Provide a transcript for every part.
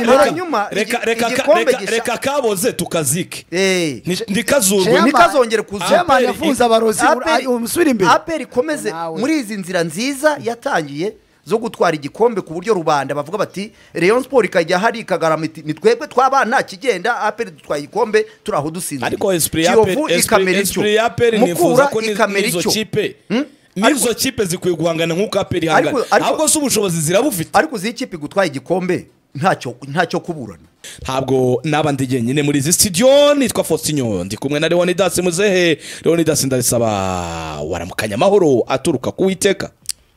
hanyuma reka igi- reka ka- igikombe reka- gishya- reka kaboze tukazike Eh, Ni- ntikazurwe Chairman- ntikazongere kuza. chairman yafunze abarozi Aperi- umusubire imbere aperi ikomeze Nawe. muri izi nzira nziza yatangiye zo gutwara igikombe ku buryo rubanda bavuga bati reyo siporo ikajya hari ikagarama iti ni twebwe tw'abana kigenda aperi dutwaye igikombe turi aho dusinzira ariko esprit ya Kiyovu Aperi- ikamera esprit- ityo. esprit ya Aperi nifuza Mukura ko ni- ikamera n'izo ityo. kipe Hmm? n'izo kipe zikwiye guhangana nk'uko aperi ihangana Ariko- ariko- ahubwo si ubushobozi zirabufite ariko uzi ikipe gutwara igikombe ntacyo ntacyo kuburana ntabwo naba ndi jyenyine muri izi sitidiyo nitwa fositinyo ndi kumwe na leonidas muzehe leonidas ndabisaba waramukanya amahoro aturuka ku witeka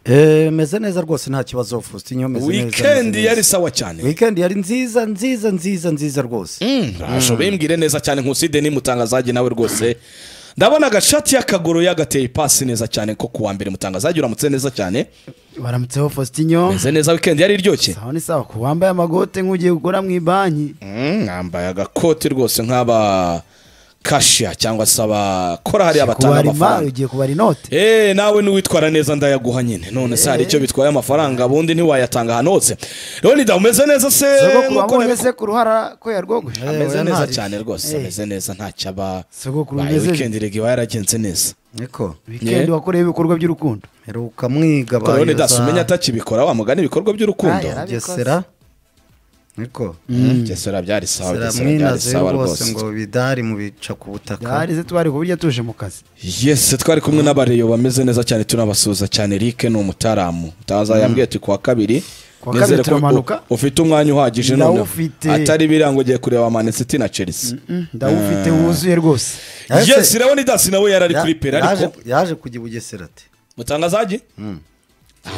Eh, meze neza rwose nta kibazo Faustin meze neza meze wikendi neza. yari sawa cyane weekend yari nziza nziza nziza nziza rwose rasho bimbwire neza cyane nkuside nimutangazaji nawe rwose ndabona agashati y'akaguru yagateye ipasi neza cyane ko kuwa mbere mutangazaji uramutse neza cyane baramutseho Faustin meze neza wikendi yari iryoshye sawa ni sawa ku wambaye amagote nk'ugiye gukora mu ibanki Mm, mwambaye agakoti rwose nk'aba kashiya cyangwa se abakora hariya batanga kubara imari amafaranga ugiye kubara inote eee nawe niwitwara neza ndayaguha nyine none se hari icyo bitwaye amafaranga ubundi ntiwayatanga ahantu hose leonida umeze neza se nk'uko sogokuru wamubonye nabikubwiye. se ku ruhara ko yarwogo ameze neza cyane rwose ameze neza ntacyaba Sogokuru baye umeze- wikendi rega iba yaragenze neza niko weekend wakorewe ibikorwa by'urukundo heruka mwiga Ariko leonidas umenya atakibikora wamugana ibikorwa by'urukundo Aya, gesera niko gesera byari sawa Gesera byari mwinaze sawa rwose rwose ngo bidari mu bica ku butaka byarize twari ku buryo tuje mu kazi yesi twari kumwe n'abareyo bameze neza cyane tunabasuhuza cyane Eric ni umutaramu utaza yambwiye tuti kuwa kabiri Kuwa Nizere kabiri ko turamanuka. u- ufite umwanya uhagije noneho Ndawufite. atari birango ugiye kureba manesiti na chelsea ndawufite wuzuye rwose Ese- yesi rero nidasi nawe yarari kuri pera ariko yaje kujya i bugesera ati mutangazaji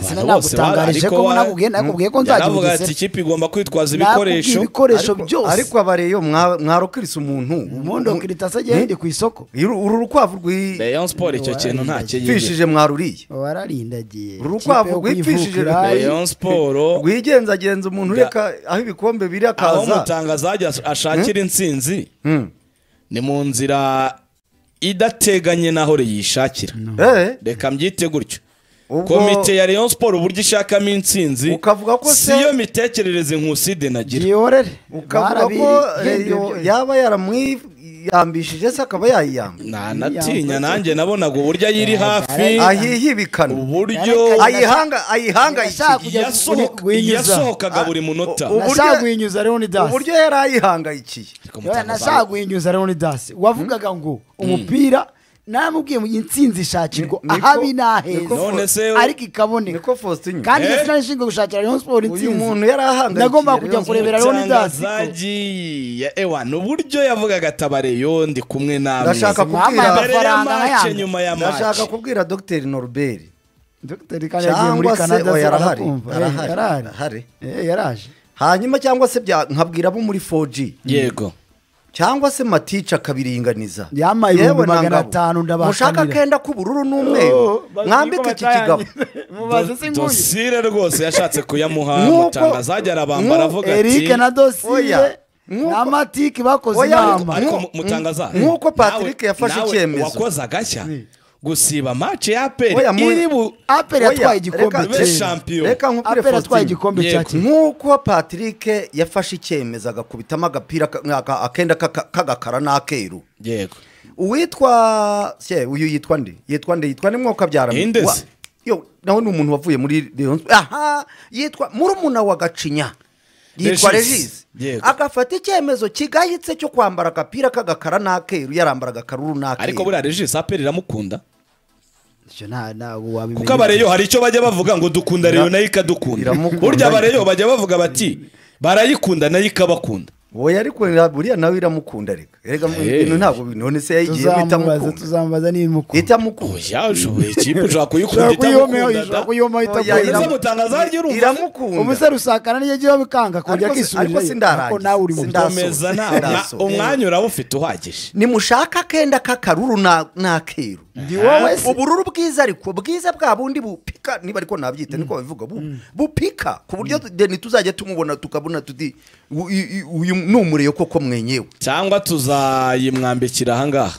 Sina nagutangarije ko mbona nakubwiye- nakubwiye ko nzajya nzagira Bugesera. ati ikipe igomba kwitwaza Nakubwiye ibikoresho ibikoresho Ariko- byose ariko abareyo mwa- mwarokirisa umuntu umuhondo wa kiritasi agiye yindi ku isoko Uru- uru rukwavu rwi- Rayon Sport icyo kintu nta kiyigira rwifishije mwaruriye wararindagiye Uru rukwavu Ikipe yo rwipfishije kuyivukira rugari. hari- Rayon Sport rwigenzagenza umuntu Bya- reka aho ibikombe biri aho akaza umutangazaji as- ashakira intsinzi ni mu nzira idateganye n'aho yishakira Eh, reka mbyite gutyo Ubwo- komite ya Rayon Sport uburyo ishakamo intsinzi Ukavuga ko se- siyo mitekerereze nkuside nagira gihorere ukavuga ko reyo yaba yaramwiyambishije se akaba yayiyamba ntanatinya nanjye nabonaga uburyo ayiri hafi ahiye ibikano uburyo Ay- ayihanga ayihangayikishije Yashaka- yasohoka- guhinyuza. yasohokaga buri munota ubu- uburyo- nashaguhinyuza rero ni dasi uburyo yari ayihangayikiye Ariko mutangazaji- nashaguhinyuza rero ni dasi wavugaga ngo umupira namubwiye mu gihe intsinzi ishakirwa Niko- ahabi niko- None se- n'aheza ariko ikaboneka niko faustin kandi Eh? iyo finali ishinzwe gushakira rayon siporo uyu intsinzi muntu yari ahangayikiye nagomba kujya Rayon kurebera rero ni dasi mutangazaji ya ewa ni uburyo yavugaga atabareyo ndi kumwe namwe Ndashaka Mama, kubwira- mbere ya amafaranga mace nk'ayandi nyuma ya mace ndashaka kubwira dogiteri norbert dogiteri kandi yagiye muri cyangwa se canada oya, yarahari arakumva. Eh, yarahari yarahari yarahari. Eh, yaraje hanyuma cyangwa se bya- nkabwira abo muri 4G yego cyangwa se matica akabiringaniza Yampaye Yewe ibihumbi na magana ngabo. atanu ndabahakanira. mushaka akenda k'ubururu n'umweru mwambike iki kigabo mubaze Do- dosire rwose yashatse kuyamuha Nk'uko- mutangazaji arabambara nk'u- avuga ati erike na dosire Oya. na matike bakoze Oya, ariko- inama ariko Nk'u- mutangazaji nk'uko Patrick nawe- yafashe nawe icyemezo. wakoze agashya gusiba mace ya aperi Oya, mu- iri bu aperi Oya, yatwaye igikombe reka- be cyera champion reka nkubwire aperi yatwaye Faustin. igikombe cya Yego. kera nk'uko patrick yafashe icyemezo agakubitamo agapira ka- aka- akenda k'aka- k'agakara n'akeru yego uwitwa se uyu yitwa nde yitwa nde yitwa nde mwokabyara Inde se? Wa- yo nawe ni umuntu wavuye muri Rayon Sports. aha yitwa murumuna wa gacinya yitwa Regis. regis Yego. agafata icyemezo kigayitse cyo kwambara agapira k'agakara n'akeru yarambara agakaruru n'akeru ariko buriya regisi aperi iramukunda Icyo nta- ntabwo wabimenya. kuko abareyo hari icyo bajya bavuga ngo dukunda reyo nayo ikadukunda iramukunda. burya abareyo bajya bavuga bati barayikunda nayo ikabakunda wowe ariko buriya nawe iramukunda reka reka mu Eh. bintu ntabwo none se yagiye tuzamubaza itamukunda tuzamubaza n'ibimukunda itamukunda oya ushoboye ikipe ushobora kuyikunda ushobora kuyiyomaho itamukunda da ushobora kuyiyomaho Oya, Ese iramu- itagoye mutangazaji urumva- iramukunda umusore usakana niyo agiyeho bikanga kongera Ariko si- akisubirira ariko sindarangiza. ariko nawe uri mu Sindarangiza. komeza nta Ndaso. nta- umwanya urawufite uhagije nimushaka akenda k'akaruru na- n'akeru Ndi wowe se. ubururu bwiza ariko bwiza bwa bundi bupika niba ariko nabyita niko babivuga bu- bupika ku buryo deni tuzajya tumubona tukabona tuti u- i- i- uyu ni umureyo koko mwenyewe cyangwa tuzayimwambikira ahangaha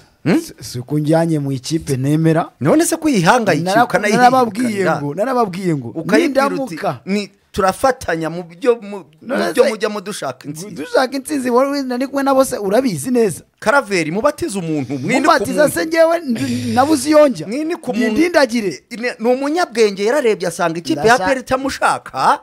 si uko njyanye mu ikipe nemera none se ko uyihangayikira Nara- narababwiye ukanayihindukana ngo narababwiye ngo ukayibwira uti nindamuka ni turafatanya mu byo mu None mu byo se- mujya mudushaka insinzi dushaka intsinzi wowe nari kumwe na bose urabizi neza karaveri mubatiza umuntu mwinike mubatiza umuntu se njyewe ndi- nabuze iyonjya Mwinike umuntu- nindindagire Ine- ni umunyabwenge yararebye asanga ikipe ya Ndashaka- peri itamushaka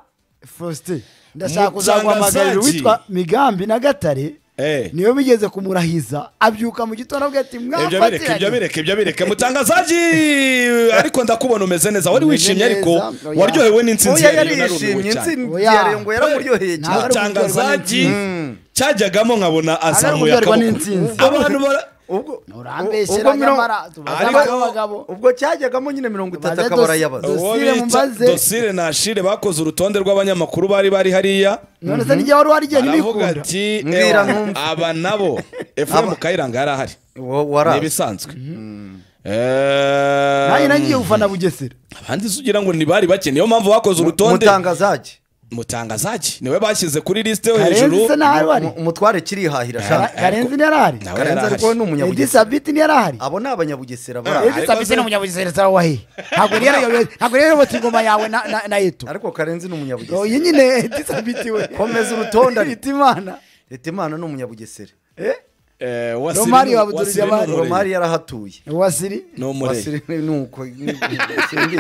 faustin ndashaka Muzangazaji. kuzaguhamagarira uwitwa migambi na gatare Eh. niyo bigeze kumurahiza abyuka mu gitondo abwira ati ibyo bireke ibyo mwafatiranye bireke ibyo bireke mutangazaji ariko ndakubona umeze neza wari Umeze wishimye neza, ariko oya. waryohewe n'insinzi oya ya Rayon narumiwe yarishimye cyane. insinzi Oya. ya rengo yaramuryoheye Nta- cyane mutangazaji cyajyagamo nkabona azamuye Ariko akaboko byari n'intsinzi. abantu bara- ubwo urambeshyera ubwo mirongo- nyamara tubaze Ariko- abagabo ubwo cyajyagamo nyine mirongo itatu Tubaze akaba dosi- arayabaza dosi- uwo Dosire bita mumbaze. dosire na shire bakoze urutonde rw'abanyamakuru bari bari hariya none se nijya wari warigenda baravuga imikunda ati Mbwira "Ewa, numve." aba nabo efuremu kayiranga yari ahari Wa- ni warazi ibisanzwe nanjye Eh, nagiye gufana bugesera abandi se ugira ngo ntibari bakene niyo mpamvu bakoze urutonde mutangazaji mutangazaji niwe bashyize kuri lisite yo karenzi hejuru se ntahari wari Mu- umutware kirihahira Kara- shaka karenzi ntiyari ahari Nawe yari karenzi ahari. ariko we ni umunyabugesera edisa biti ntiyari ahari abo ni abanyabugesera Ah. bari edisa ariko biti se- ni umunyabugesera se wawe ntabwo rero yayobotse- ntabwo rero yayobotse ingoma yawe na- na- na eto ariko karenzi ni umunyabugesera iyi nyine edisa biti we Komeza urutonde. biti imana leta imana ni umunyabugesera Eh, Eh, Wasiri Romari ni- wabudurije Wasiri ni abandi. umurenge. romari yarahatuye wasiri ni umurenge Wasiri ni uko simbizi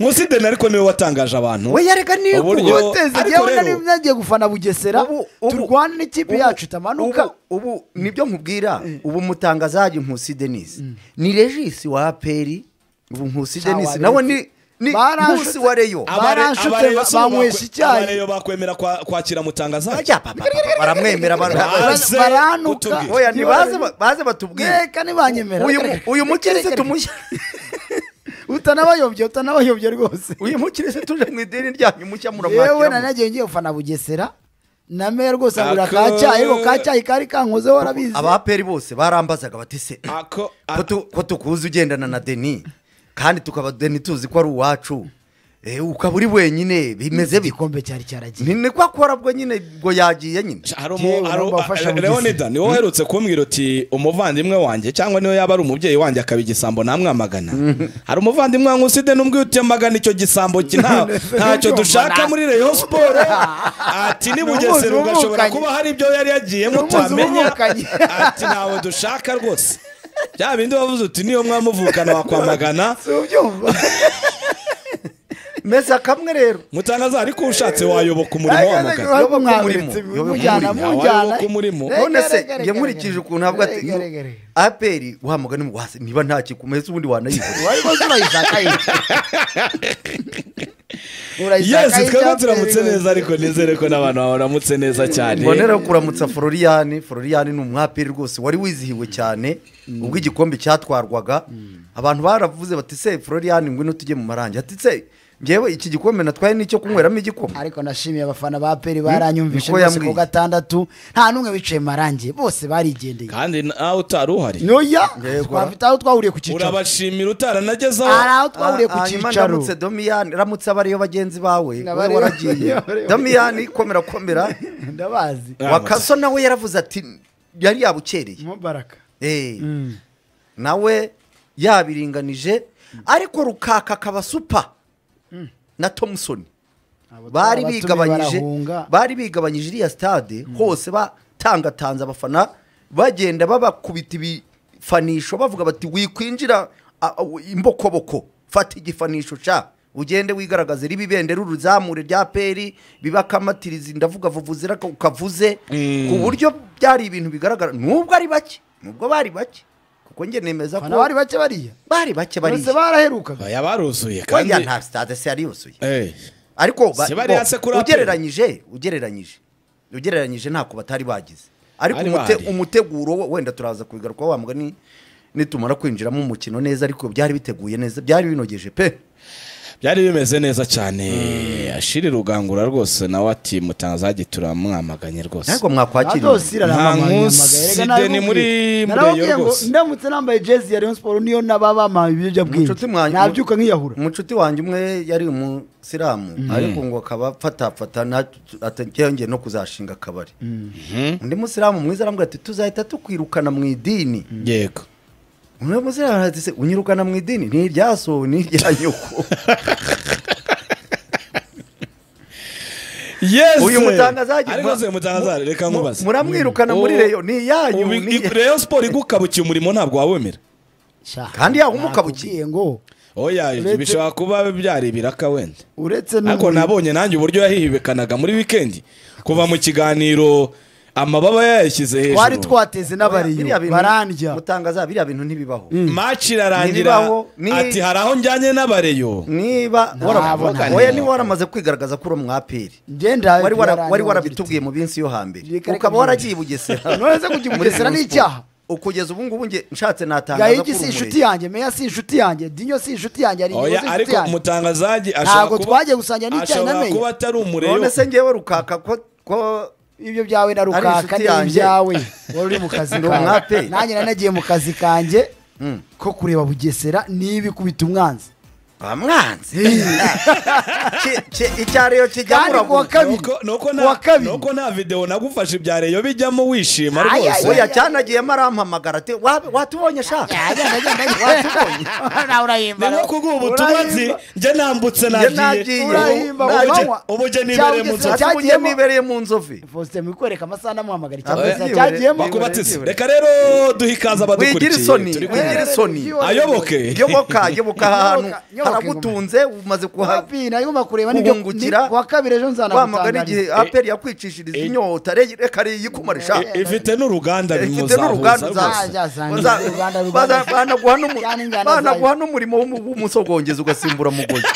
nkusi deni ariko niwe watangaje abantu we yareka ni Uburyo- uko uteze ariko rero- njyewe nari nagiye gufana bugesera Ubu- ubu- turwane n'ikipe yacu itamanuka ubu ubu nibyo nkubwira ubu mutangazaji nkusi denise ni regisi wa aperi ubu nkusi Cya denise wa nawe Reyo. ni ni Baranshutse- nkusi wa reyo Aba- baranshutse, banywesha icyayi. abareyo bakwemera kwa- kwakira mutangazaji Ajya, pa, pa, pa, pa, baramwemera bara- Baze baranuka. kutubwira. oya ntibaze ba- baze batubwire reka ntibanyemera uyu Reka, uyu reka, reka, mukirisitu mushya utanabayobye utanabayobye rwose uyu mukirisitu uje mu idini ryanyu mushya yewe nari muramwakira nagiye ngiye gufana bugesera nameye rwose ngura Ako- ka cyayi ariko ka cyayi kari kankozeho warabizi abaperi bose barambazaga bati se ako ko tu- ko tukuzi ugendana na deni kandi tukaba deni tuzi ko ari uwacu Eh, ukaba uri wenyine bimeze bite igikombe cyari cyaragiye ni niko akora bwo nyine ngo yagiye nyine Yewe, urumva wafasha bugizi. leonida niwe uherutse kumbwira uti umuvandimwe wanjye cyangwa niyo yaba ari umubyeyi wanjye akaba igisambo namwamagana hari umuvandimwe wa nkuside n'umbwiye uti amagana icyo gisambo ki- nta- ntacyo Ndumva dushaka nawe. muri rayon siporo ati ni Numuzi bugesera ugashobora umukanye. kuba hari ibyo yari yagiyemo Numuzi tutamenya umukanye. ati ntawe dushaka rwose bya bindi wavuze uti niyo mwamuvukana wakwamagana si ubyumva meza kamwe rero mutangaza ariko ushatse wayoboka umurimo wamugana Yoboka mwamuretse umurimo. mujyana Yoboka umurimo. mujyana Yoboka umurimo. Reka, none se reka, reka, yamurikije reka. ukuntu avuga ati Reka, reka, reka. aperi wahamagana umuguhase niba nta kikumeze ubundi wanayibona wari rwose urayisaka ye urayisaka yesi ye twebwe cyangwa turamutse se- neza ariko nizere ko n'abantu bawe baramutse neza cyane mbonera kuramutsa floriyani floriyani ni umwaperi rwose wari wizihiwe cyane ubwo igikombe cyatwarwaga abantu baravuze bati se floriyani ngwino tujye mu marangi ati se ngewe iki gikombe natwaye n'icyo kunyweramo igikoma ariko nashimiye abafana ba peri baranyumvishe niko rwose yambwiye. ku gatandatu nta n'umwe wicaye marangi bose barigendeye kandi nawe utari uhari noya Yego. twafite aho twahuriye ku cyicaro urabashimira utaranagezaho hari aho twahuriye ku Ah, ah, nyuma cyicaro ndamutse domiyani ramutse abariyo bagenzi bawe we Abariyo- waragiye abariyo- domiyani komera komera ndabazi Ramutse. wakaso nawe yaravuze ati yari yabukereye mubaraka Eh, nawe yabiringanije ariko rukaka akaba supa na thompson bari bigabanyije bari bigabanyije iriya stade hose batangatanze abafana bagenda babakubita ibifanisho bavuga bati wikwinjira a- a- w- imbokoboko fata igifanisho ca ugende wigaragaze riba ibendera uruzamure rya peri biba akamatirizi ndavuga vuvuzira ka- ukavuze ku buryo byari ibintu bigaragara nubwo ari bake nubwo bari bake kuko njye nemeza ko abafana bari bake bariya bari bake bari bose baraherukaga baya baruzuye kandi oya nta stade se yari yuzuye Eh, ariko ba- Si bari bo, hasi kuri aperi. ugereranyije ugereranyije ugereranyije ntako batari bagize ariko Bari umute- bahari. umuteguro wo- wenda turaza kubigarukaho wa mugani nitumara kwinjiramo umukino neza ariko byari biteguye neza byari binogeje pe byari bimeze neza cyane ashiri rugangura rwose nawe ati mutangazaji turamwamaganye rwose ariko mwakwakiriye Adosira aramamaye, Nkusi aramamaye. Erega de narababwiye. ni muri- muri Narababwiye Rayon ngo rwose. ndamutse nambaye jezi ya Rayon Sports niyo naba bamaye ibiyobyabwenge Mucuti mwanyu- nabyuka nkiyahura umucuti wanjye umwe yari umusilamu ariko ngo akaba apfatapfata atagenge no kuzashinga akabari undi musilamu mwiza arambwira ati tuzahita tukwirukana mu idini yego undi musilamu arati se unyirukana mu idini ni irya so ni irya nyoko Yes. uyu mutangazaji Ariko se mutangazaje reka nkubaze muramwirukana muri Ubu- reyo ni iyanyu ubu- ni- Rayon Sport igukabukiye umurimo ntabwo wawemera Kandi yahumuka nakubwiye ngo oya Uretse- bishobora kuba byari ibiraka wenda uretse ariko n'umurimo- nabonye nanjye uburyo yahihibekanaga muri wikendi kuva mu kiganiro amababa yayashyize twari hejuru twateze n'abariyo Biriya bintu- barandya mutangaza biriya bintu ntibibaho maci irarangira Ntibibaho, ni- ati hari aho njyanye n'abareyo niba Ntabwo, waravuga ntabwo. oya niba waramaze kwigaragaza ko uri umwaperi ngenda wari wara- wari byarangira ugira uti, warabitubwiye mu minsi yo hambere Reka- reka ukaba waragiye i bugesera nonese kujya i Bugesera ni icyaha. ukugeza ubu ngubu nge nshatse natangaza gahigi ko si uri inshuti yanjye meya si inshuti yange dinyo si inshuti yange hari oya si inshuti ariko yange umutangazaji Ntabwo ashobora kuba twagiye gusangira n'icyayi na ashobora Meya. kuba atari umurego. umureyo none se ngewe rukaka ko ko ibyo byawe na rukaka inshuti ni yanjye. ibyawe wari uri mu kazi Ni kawe umwaperi. nanjye nanagiye mu kazi kanjye ko kureba bugesera n'ibikubita umwanzi bamwanzi Ki- ki- icyariyo kijya kandi kuwa murabona kabiri Nuko- nuko kuwa nta- kabiri nuko nta videwo nagufashe ibya reyo bijyamo wishima Ay, ay, rwose oya cyanagiyemo arampamagara ati "Wa- watubonye shaka Agenda, agenda, agenda. Nawe ni urahimba, nko kuguha nawe ubutumwa urahimba. njye nambutse nagiye. nagiye urahimba Naje- kumanywa. ubugeni Cya ibereye mu Bugesera nzozi ati cyagiyemo nibereye mu nzovi Faustin mu kwereka amasaha namuhamagara Oya. ikibazo cyagiyemo Makuru- bakubatise reka rero duhe ikaze wigira isoni abadukurikiye turi kumwe. wigira isoni ayoboke yoboka yoboka aha hantu Nyoboka, haragutunze umaze kuha wapi nagomba kureba nibyo Guhungukira. ni- kuwa kabiri ejo wamagana nzanagutangariza igihe aperi yakwicishiriza inyota re- reka yikumarisha I- ifite n'uruganda ifite bimuzahuza n'uruganda uzaza. uzaza. Azazana Baza- uruganda baza- rugana- banaguha n'umu- Cyane ingano banaguha n'umurimo w'umu- w'umusogongezi ugasimbura mugozi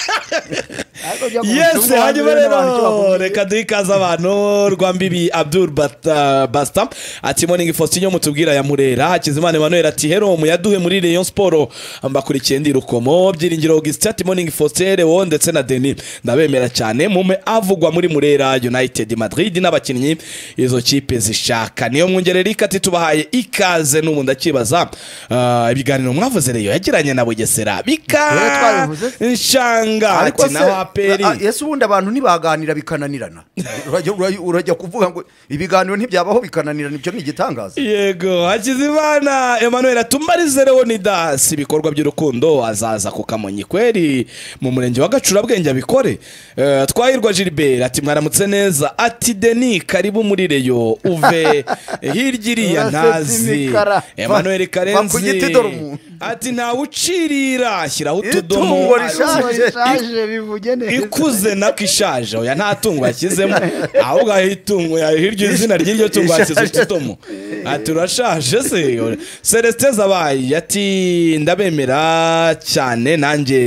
yesi hanyuma rero reka duhe ikaze abantu rwa mbibi abdul Bata- basta ati morning faustin mutubwira ya murera hakizimana emmanuel ati hero mu yaduhe muri rayon sport mbakurikiye ndi rukomo byiringiro augustin ati morning faustin lewo ndetse na denis ndabemera cyane mume avugwa muri murera united madrid n'abakinnyi izo kipe zishaka niyo mwongere rika ati tubahaye ikaze n'ubu ndakibaza ah, ibiganiro mwavuze reyo yagiranye na bugesera Rero bika twabivuze. nshanga ati naho aperi a- yesu ubundi abantu ntibaganira bikananirana urajya urajya- urajya kuvuga ngo ibiganiro ntibyabaho bikananirana ibyo ni igitangaza yego hakizimana emmanuel atumarize leonidas ibikorwa by'urukundo azaza ku kamonyi kweri mu murenge wa gacurabwenge abikore Eh, twahirwa gilbert ati mwaramutse neza ati deni karibu muri reyo uve hirya iriya Urasetse ntazi imikara. emmanuel Va ku giti karenzi dore umuntu. ati ntawe ucirira shyiraho utudomo Itungo rishaje. ishaje bivuge neza ikuze nako ishaje oya nta tungo yashyizemo ahubwo aho itungo ya- hirya izina ry'iryo tungo yashyize utudomo ati urashaje se celestin zabaye ati ndabemera cyane nanjye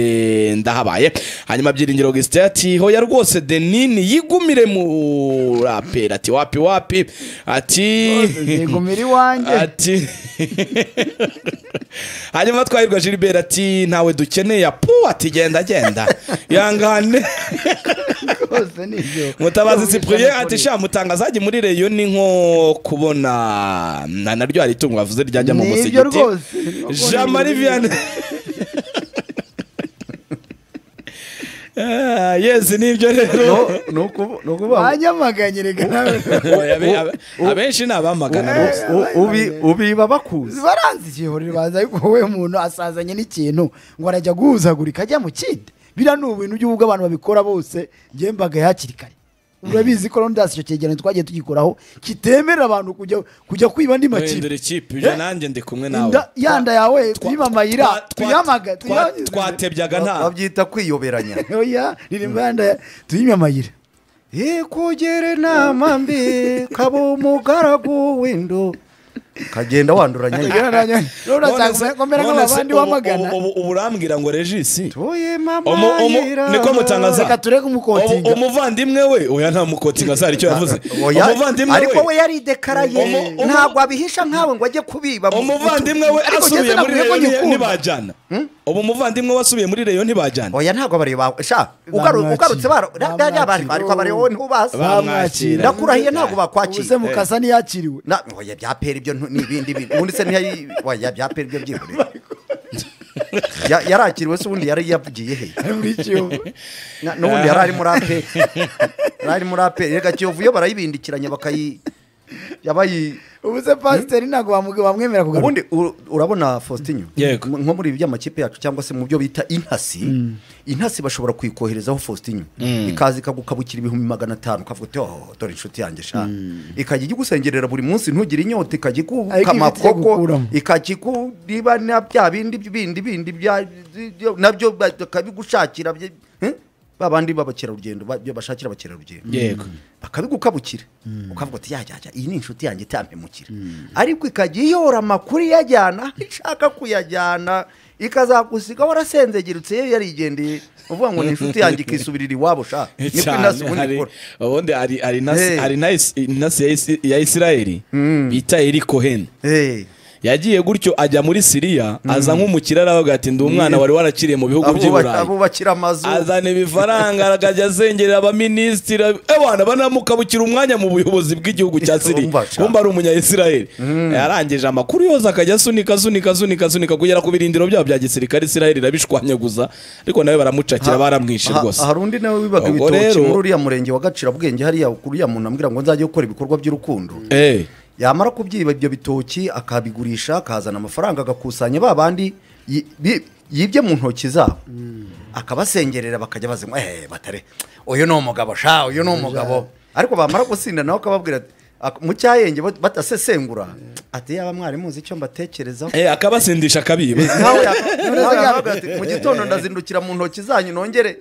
ndahabaye hanyuma byiringiro augustin ati hoya rwose denini yigumire mu raperi ati wapi wapi ati yigumira iwanjye ati hanyuma twahirwa gilbert ati ntawe dukeneye apu ati genda genda yangane rwose ni ibyo mutabazi cyprien ati Yavugisha sha mutangazaji muri reyo ni nko kubona na naryo hari itungo bavuze ryajya mu Ni musigiti ibyo rwose. jean marie vianney Ah, yes nibyo rero ni ukuvu- ni muri- ukuvuga ngo banyamaganye reka nawe Abe- abe- abenshi ni abamagana rwose u- u- ubi- ubiba bakuzi baranzi ikihorero baza ariko wowe umuntu asazanye n'ikintu ngo arajya guhuzagurika ajya mu kindi biriya ni ubintu by'ubwo abantu babikora bose njyewe mbagaye hakiri kare urabizi ko rondas icyo cyegeranyo twagiye tugikoraho kitemerera abantu kujya kujya kwiba andi makipe guhindura ikipe ibyo nanjye ndi kumwe nawe Inda- ya nda yawe Twa- tuyibe amayira twa- twa- tuyamaga twa- tuyanyuze. twatebyaga nta babyita kwiyoberanya oya ririmba ya nda ya- tuyime amayira ikugire inama mbi kaba umugaragu w'indo kagenda wanduranya None se- rondas akomera none se nk'abandi ubu- wamagana ubu- ubu- ubu urambwira ngo regisi Umu- umu- niko niko mutangaza Reka tureke Umu- umukotinga. umuvandimwe we oya nta mukotinga azari icyo yavuze umuvandimwe ariko we we yaridekaraye Umu- umu- ntabwo abihisha nkawe ngo ajye kubiba mu- umuvandimwe we Ariko asubiye Jason muri avuye ko reyo ngikunda. ntibajyana ubu umuvandimwe we asubiye muri reyo ntibajyana oya ntabwo abareba sha ugaru- Bamwakira. ugarutse bara- da- da- da- Bamwakira. ariko abareba ntubasa Bamwakira. ndakurahiye ntabwo ubuze bakwakira mukasa ntiyakiriwe Na- oya bya pera ibyo ntu- ni ibindi bintu ubundi se ntiyayi oya bya pera ibyo byihorera Ya- yarakiriwe se ubundi yari yavugiye he muri kiyovu Na- n'ubundi yari ari muri aperi yari ari muri aperi reka kiyovu yo barayibindikiranya bakayi yabayi ubu se pasiteri ntabwo bamu- bamwemera kugaruka ubundi u- urabona faustin Yego. nko muri ibi by'amakipe yacu cyangwa se mu byo bita intasi intasi bashobora kuyikoherezaho faustin ikaza ikagukabukira ibihumbi magana atanu ukavuga uti oh dore inshuti yanjye sha ikajya igusengerera buri munsi ntugire inyota ikajya Ariko ifite icyo ikukamakoko gukuramo. ikajya iku niba na bya bindi bindi bindi bya nabyo bakabigushakira bye- eh? ba bandi b'abakerarugendo ba- byo bashakira abakerarugendo yego bakabigukabukira ukavuga uti yajyaja iyi ni inshuti yanjye itampemukira ariko ikajya iyora amakuru iyajyana aho ishaka kuyajyana ikazagusiga warasenzegerutse yo yarigendeye uvuga ngo ni inshuti yanjye ikisubirira iwabo sha niko inasi cyane ubundi hari- ikora ubundi hari hari nasi Hey. hari nasi- nasi ya Isi- ya isirayeli bita eri koheni Eh, yagiye gutyo ajya muri siriya aza nk'umukire aravuga ati ndi umwana wari warakiriye mu bihugu by'i abuba- burayi abubakira amazu azana ibifaranga akajya azengerera abaminisitiri abana banamukabukira umwanya mu buyobozi bw'igihugu cya siri Umva sha. kumva ari umunyayisiraheli yarangije amakuru yose akajya asunika asunika asunika asunika kugera ku birindiro byabo bya gisirikare isiraheli irabishwanyaguza ariko nawe baramucakira baramwishe Ha- rwose hari undi nawe wibaga Ubwo ibitoki rero- muri uriya murenge wa gacirabwenge hariya uriya muntu ambwira ngo nzajye gukora ibikorwa by'urukundo Eh, yamara kubyiba ibyo bitoki akabigurisha akazana amafaranga agakusanya ba bandi yi- bi- yibye mu ntoki zabo akabasengerera bakajya bazinywa eee batare uyu ni umugabo sha uyu ni umugabo ariko bamara gusinda nawe akababwira ati- ak- mu cyayenge bat- batasesengura ati yaba mwari muzi icyo mbatekerezaho eh, akabasindisha akabiba nawe yaka- nawe yakavuga ati mu gitondo ndazindukira mu ntoki zanyu nongere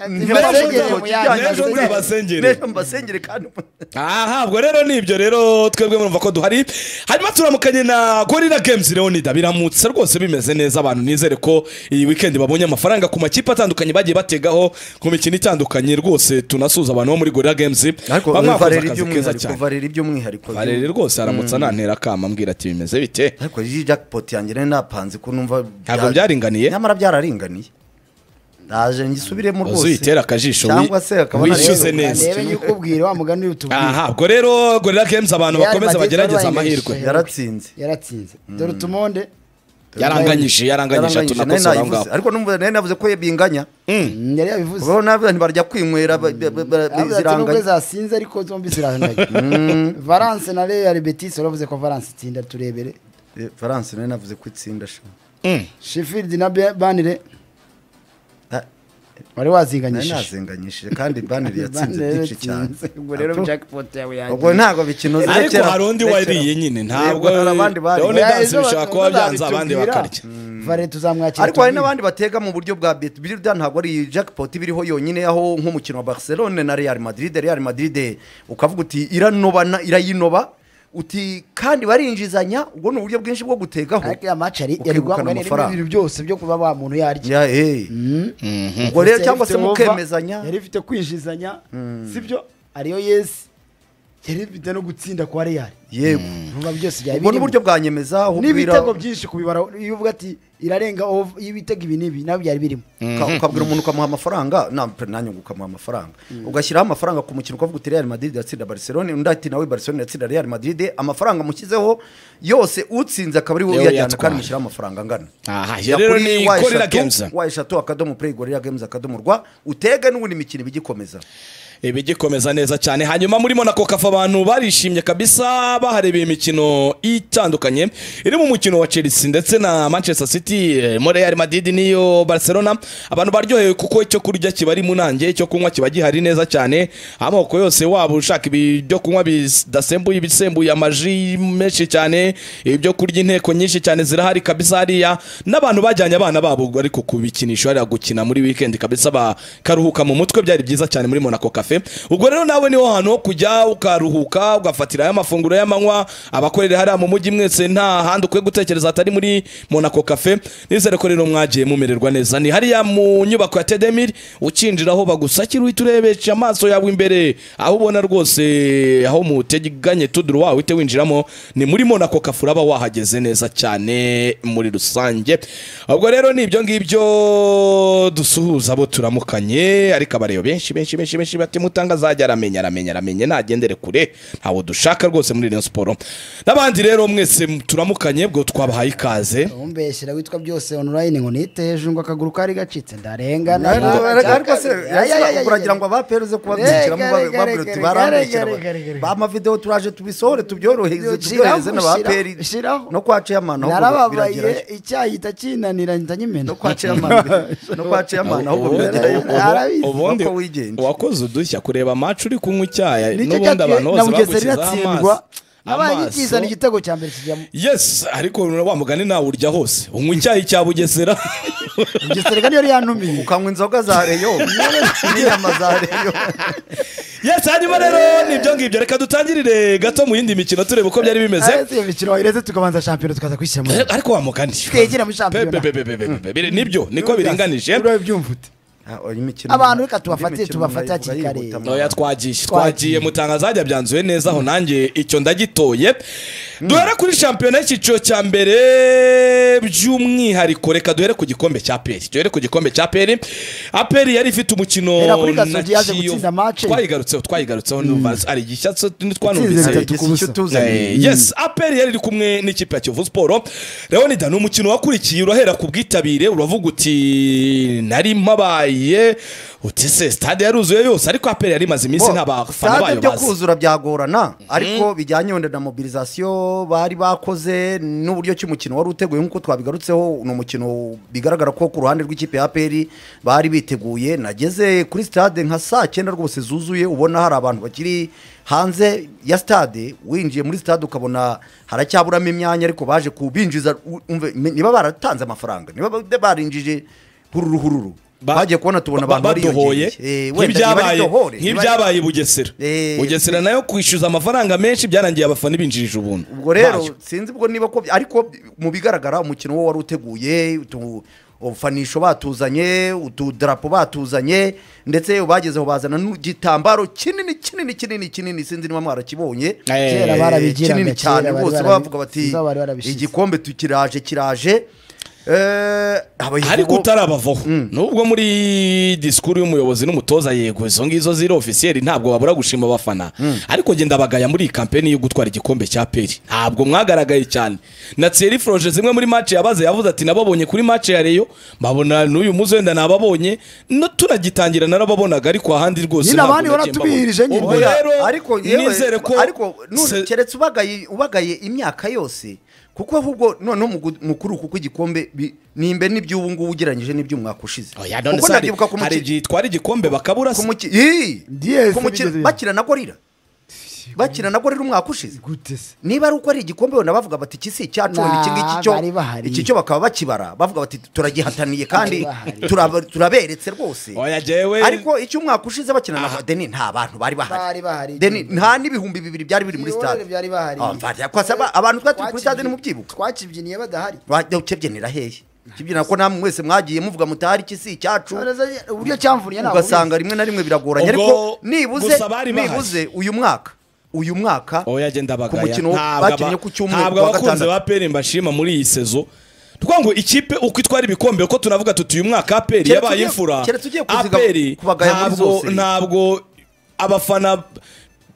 mbasengere ntibasengere muyange, ejo muzabasengere." mbasengere kandi aha ubwo rero nibyo rero twebwe murumva ko duhari hanyuma turamukanye na gorira games leonida biramutse rwose bimeze neza abantu nizere ko iyi weekend babonye amafaranga ku makipe atandukanye bagiye bategaho ku mikino itandukanye rwose tunasuza abantu bo muri gorira games ariko baba mwakoze varera akazi keza cyane iby'umwihariko varera iby'umwihariko Valeri rwose aramutse anantera akama ambwira ati bimeze bite ariko iyi jackpot yanjye nari napanze ko numva Ntabwo byaringaniye? nyamara byararinganiye naje ngisubiremo rwose uzuyitera akajisho wi- cyangwa se akaba wishyuze nari- neza ndebe nyikubwire wa mugani utubwire aha ubwo rero gorira games abantu Real bakomeza Madrid bagerageza yarabanyesheje. amahirwe yaratsinze yaratsinze dore utumonde yaranganyije yaranganyije Yaranganyije, nari tunakosora aho nayivuze. ngaho ariko numva nari navuze ko binganya Mm, yari yabivuze kuko n'abantu barya kwinywera ba- ba- ba- ba- Yavuze ati, nubwo ziranganya zasinze ariko zombi zirahanagiye valence na real betis waravuze ko valence itsinda turebere Eh, Valence nari navuze ko itsinda sha Mm. sheffield na Be- banire Ah, nari wari wazinganyishije nazenganyishije kandi baneri yatsinze Banire byinshi cyane yatsinze. ubwo rero jackpot yawe ubwo yagiye ntabwo bikino ariko zirekera- hari undi zirekera. wariye nyine ntabwo Yego, hari abandi bariye. Leonidas Ya, ejo bishobora kuba byanze tuzabitubwira. abandi bakarya vare tuzamwakira ariko hari tubwire. n'abandi batega mu buryo bwa bet birya ntabwo ari iyi jackpot iba iriho yonyine aho nk'umukino wa barcelone na real madrid real madrid ukavuga uti iranoba na- irayinoba uti kandi barinjizanya ubwo ni uburyo bwinshi bwo gutegaho ariko ya match yari yari ukegukana guhangana n'ibindi amafaranga bintu byose byo kuba wa muntu yarya Ya, eh. ubwo rero Yari cyangwa se ifite over, mukemezanya yari ifite kwinjizanya sibyo ariyo yesi yari ifite no gutsinda kwa real yego vuba byose byari ubwo ni birimo. uburyo bwa nyemeza aho ubwira n'ibitego byinshi kubibara iyo uvuga ati irarenga over iyo ibitego ibi n'ibi nabyo byari birimo uka- ukabwira umuntu ukamuha amafaranga na- nanjye ngo ukamuha amafaranga ugashyiraho amafaranga ku mukino ukavuga uti real madrid yatsinda barcelone undi ati nawe barcelone yatsinda real madrid amafaranga mushyizeho yose utsinze akaba ari wowe Niwe uyajyana uyatwara. kandi mushyiraho amafaranga angana aha Ya rero kuri ni wa gorira eshatu, games wa eshatu akadomo play gorira games akadomo rwa utega n'ubundi mikino ibigikomeza ibigikomeza neza cyane hanyuma muri monako kafa abantu barishimye kabisa baharebeye imikino itandukanye iri mu mukino wa chelsea ndetse na manchester city eh, mo real madrid n'iyo barcelona abantu baryohewe kuko icyo kurya kiba ari mu nanjye icyo kunywa kiba gihari neza cyane amoko yose waba ushaka ibyo kunywa bidasembuye ibisembuye amaji menshi cyane ibyo kurya inteko nyinshi cyane zirahari kabisa hariya n'abantu bajyanye abana babo ariko ku bikinisho hariya gukina muri weekend kabisa bakaruhuka mu mutwe byari byiza cyane muri Monaco Cafe ubwo rero nawe niho hantu ho kujya ukaruhuka ugafatirayo amafunguro y'amanywa abakorera hariya mu mujyi mwese nta handi ukwiye gutekereza hatari muri Monaco Cafe nizere ko rero mwagiye mumererwa neza ni hariya mu nyubako ya Tedemir ukinjiraho bagusakira uhita urebesha amaso yawe imbere aho ubona rwose aho muteganye tuduru wawe uhite winjiramo ni muri Monaco Cafe uraba wahageze neza cyane muri rusange ubwo rero ni ibyo ngibyo dusuhuza abo turamukanye ariko abareba benshi benshi benshi benshi bati kimutanga azajya aramenya aramenya aramenya nagendere kure ntawo dushaka rwose muri iriya siporo n'abandi rero mwese turamukanye bwo twabahaye ikaze umbeshyira witwa byose onorayini ngo nite hejuru ngo akaguru kari gacitse ndarenga ariko se uragira ngo abaperuze kubabyinjiramo babwira uti barambikira ba mavidewo turaje tubisohore tubyorohereze tubyohereze na ba peri no kwa ceyamani ahubwo narababaye birageranye icyayi itakinanira mpita nyimena no kwa ceyamani no kwa ceyamani ahubwo birageranye arabizi, ubundi nuko wigenje. wakoze udushya kureba amacu uri kunywa icyayi nicyo n'ubundi abantu cyatumye na bose bugesera bagushyizeho iratsindwa nabaye amaso ngikizana amaso igitego cya mbere kijyamo yesi ariko wa mugani nawurya hose unywa icyayi cya bugesera bugesera niyo yari yantumiye ukanywa inzoga za reyo n'inyama za reyo yesi hanyuma rero nibyo ngibyo reka dutangirire gato mu yindi mikino turebe uko byari bimeze Aretse iyo mikino wayireze tukabanza shampiyona tukaza kwishyira mu Eh, ariko wa mugani twegera muri shampiyona Pe- pe- pe- pe- pe- pe- pe- biri- nibyo niko biringanije urabyumva ute Abantu reka tubafate, tubafate hakiri kare. noya twagiye Twagiye. twagiye mutangazajya byanzuye neza aho nanjye icyo ndagitoye duhere kuri shampiyona y'icyiciro cya mbere by'umwihariko reka duhere ku gikombe cya peri duhere ku gikombe cya peri aperi yari ifite umukino Hera kuri Gasogi na yaje Kiyovu. gutsinda match. twayigarutseho twayigarutseho ari igishyatsi Itsinze twanumvise bitatu ku busa. Eh, yes aperi yari iri kumwe n'ikipe ya kiyovu siporo leonida ni umukino wakurikiye urahera ku bwitabire uravuga uti nari mpabaye uti se stade yaruzuye yose ariko aperi yari imaze iminsi nta bafana bayo byo bazi kuzura byagorana ariko bijyanye wenda na mobilizasiyo bari bakoze n'uburyo ki umukino wari uteguye nk'uko twabigarutseho ni umukino bigaragara ko ku ruhande rw'ikipe ya aperi bari biteguye nageze kuri sitade nka saa cyenda rwose zuzuye ubona hari abantu bakiri hanze ya sitade winjiye muri sitade ukabona haracyaburamo imyanya ariko baje kubinjiza u- umve, niba baratanze amafaranga niba ba- barinjije hururu hururu Ba- bagiye kubona tubona ba- abantu bariyongereye Eh, wenda niba ari nk'ibyabaye dohore, niba ari- nk'ibyabaye i bugesera Eh, bugesera nayo kwishyuza amafaranga menshi byarangiye abafana ibinjirije ubuntu ubwo rero Ntacyo. sinzi ubwo niba ko ariko mu bigaragara umukino wo wari uteguye utu- ubufanisho batuzanye utudarapo batuzanye ndetse bagezeho bazana n'igitambaro kinini kinini kinini kinini sinzi niba mwarakibonye Eh, Kera Eh, barabigiraga, kinini kera cyane bari bose barabi- bavuga bati izo bari barabishize. igikombe tukiraje kiraje Eh, abayobozi- ariko utarabavaho nubwo muri disikuru y'umuyobozi n'umutoza yego izo ngizo ziri ofisiyeri ntabwo babura gushima abafana ariko njye ndabagaya muri iyi kampeni yo gutwara igikombe cya peri ntabwo mwagaragaye cyane na tseri foroje zimwe muri mace yabaze yavuze ati nababonye kuri mace ya reyo mbabona n'uyu muzi wenda nababonye no turagitangira narababonaga ariko ahandi rwose Nyine abandi ntabwo nagiye baratubihirije mbabona. nyine. Ubwo Oya, rero ariko yewe, nizere ko ariko none se- keretse ubagaye ubagaye imyaka yose kuko ahubwo noneho mu gu- mukuru kuko igikombe bi- nimbe n'iby'ubu ngubu ugereranyije n'iby'umwaka ushize Oya, none kuko se hari- ndabyibuka ku hari muki- igihe itwara igikombe bakabura se ku muki- Ii! Yes, Ku muki- bigeze- bakina na gorira bakina na gorira umwaka ushize gute se niba ari uko ari igikombe wenda bavuga bati iki si icyacu Nah, iki ngiki cyo bari bahari. iki cyo bakaba bakibara bavuga bati turagihataniye kandi bahari. turaba- turaberetse rwose oya jewe ariko icyo umwaka ushize bakina na deni nta bantu bari Bari bahari bahari. deni nta n'ibihumbi bibiri byari biri muri Ibihorere stade byari bahari. Ah, mva- ya- kwasa ba- abantu twari turi kuri stade ntimubyibuka twakibyiniye badahari wajya ukebyinira hehe ukebyinira ko namwe mwese mwagiye muvuga mutahari ikisi icyacu Uretse- uburyo cyamvuriye ntabwo ugasanga rimwe na rimwe biragoranye Ubwo- ariko nibuze gusa bari bahari. nibuze uyu mwaka uyu mwaka oya agenda ku bagaya mukino bakinnye ku cyumweru ntabwo ku wa abakunzi gatandatu. ba peri mbashima muri iyi sezo twa ngo ikipe uko itwara ibikombe uko tunavuga tuti uyu mwaka aperi Keretse yabaye ugiye- imfura keretse ugiye kuziga- aperi kubagaya muri ntabwo zose. ntabwo abafana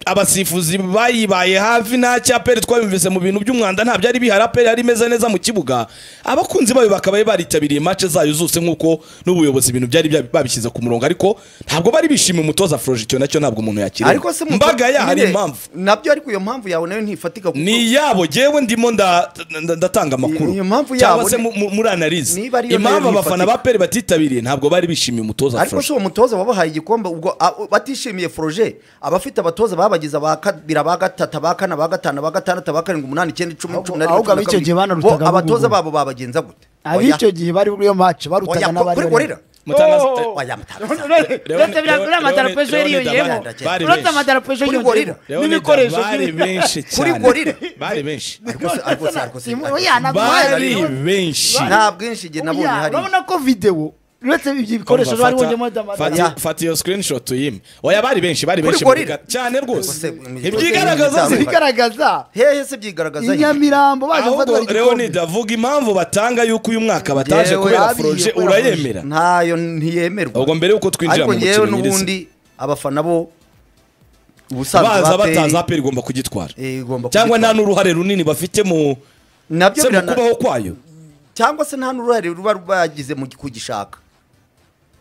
abasifuzi bayibaye hafi nta cyaperi twabimvise mu bintu by'umwanda nta byari bihari aperi yari imeze neza mu kibuga abakunzi bayo bakaba baritabiriye mace zayo zose nk'uko n'ubuyobozi ibintu byari bya- babishyize ku murongo ariko ntabwo bari bishimiye umutoza foroje icyo nacyo ntabwo umuntu yakiriye ariko se mu- mbaga yahari nyine, impamvu nabyo ariko iyo mpamvu yawe nayo ntifatika kuko ni yabo jewe ndimo nda- nda- ndatanga amakuru Iyo mpamvu cyangwa yabo se ni- mu- mu- muri analize niba ariyo nayo impamvu abafana ntifatika. ba peri batitabiriye ntabwo bari bishimiye umutoza ariko si Frosh uwo mutoza wabahaye igikombe ubwo a- u- batishimiye foroje abafite abatoza babagize aba kabiri aba gatatu aba kane aba gatanu aba gatandatu aba karindwi umunani icyenda icumi Ahubwo- cumi na rimwe ahubwo cumi na ab'icyo kabiri. gihe bo banarutaga abatoza bugugu. babo babagenza gute Oya. ab'icyo gihe bari kuri iyo match barutaga Oya, n'abari kuri gorira Mutangaza- Oh! Oya, mutangaza. uretse bya uriya madarapo ejo yariyongereyemo uretse Bari benshi. amadarapo ejo Kuri yariyongereyemo Leonida n'ibikoresho bari by'ibintu. benshi Kuri cyane gorira. bari benshi Ariko se- ariko se- ariko se- ariko se- Oya, nabwo bari bahari. benshi nta bwinshi igihe nabonye Oya, hari urabona ko videwo uretse ibyo bikoresho Umva, bari fata- bongeyemo fata- damadara Ya. fata iyo screenshot uyime oya bari benshi bari benshi mu gorira. biga- cyane Ubuse- rwose imisozi- ibyigaragaza imisozi- ziri bigaragaza hehe se byigaragaza hehe? inyamirambo baje gufata ahubwo bari leonid avuga impamvu batanga yuko uyu mwaka bataje Yewe, kubera babiye foroje kubera Foroje. urayemera ntayo ntiyemerwa ubwo mbere yuko twinjira ariko mu ngewe mukino nyirizina n'ubundi abafana bo ubusanzwe baza ba batazi APR, aperi igomba kugitwara eh, igomba cyangwa kugitwara. nta n'uruhare runini bafite mu nabyo se mu birana- kubaho kwayo cyangwa se nta n'uruhare ruba rwagize mu kugishaka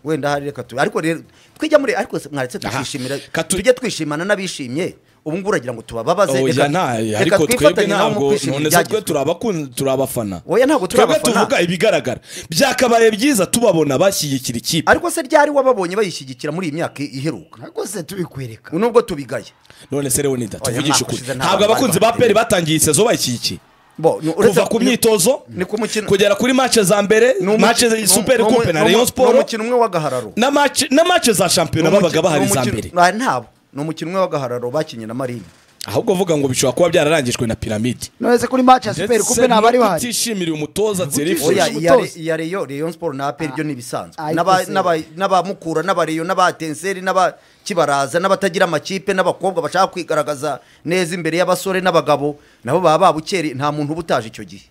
wenda hari reka tu ariko rero twijya muri ariko se mwaretse Aha. twishimira Katu- tujye twishimana n'abishimye ubu ngubu uragira ngo tubababaze oya nta ariko twebwe twifatanye nabo ntabwo mu kwishimira none se twe ibyagezweho. turabakun- turabafana oya ntabwo turi twebwe abafana tuvuga ibigaragara byakabaye byiza tubabona bashyigikira ikipe ariko se ryari wababonye bayishyigikira muri iyi myaka iheruka ntabwo se tubikwereka nubwo tubigaya none se Leonida Oya, tuvugishe ntabwo ukuri ushize nta ntabwo bantu abakunzi ba bari peri batangiye iyi sezo bayishyigikiye Bo, ni- uretse- kuva ku myitozo ni ku mukino kugera kuri mace za mbere ni umukino- mace ni za umu- superi ni umu- kupe na ni umu- rayon ni siporo umukino umwe w'agahararo na mace na mace za shampiyona babaga bahari iza mbere ntabwo ni umukino umwe w'agahararo bakinnye na marine ahubwo uvuga ngo bishobora kuba byararangijwe na piramide none se kuri match ya super coupe ntabari bahari utishimira umutoza oya zerifuje Umutoza. iya Re- iya reyo reyo siporo na aperi byo ni ibisanzwe Ah, N'aba- ikoze. n'aba- n'abamukura n'abareyo n'abatenseri n'abakibaraza n'abatagira amakipe n'abakobwa bashaka kwigaragaza neza imbere y'abasore n'abagabo nabo baba babukere nta muntu uba utaje icyo gihe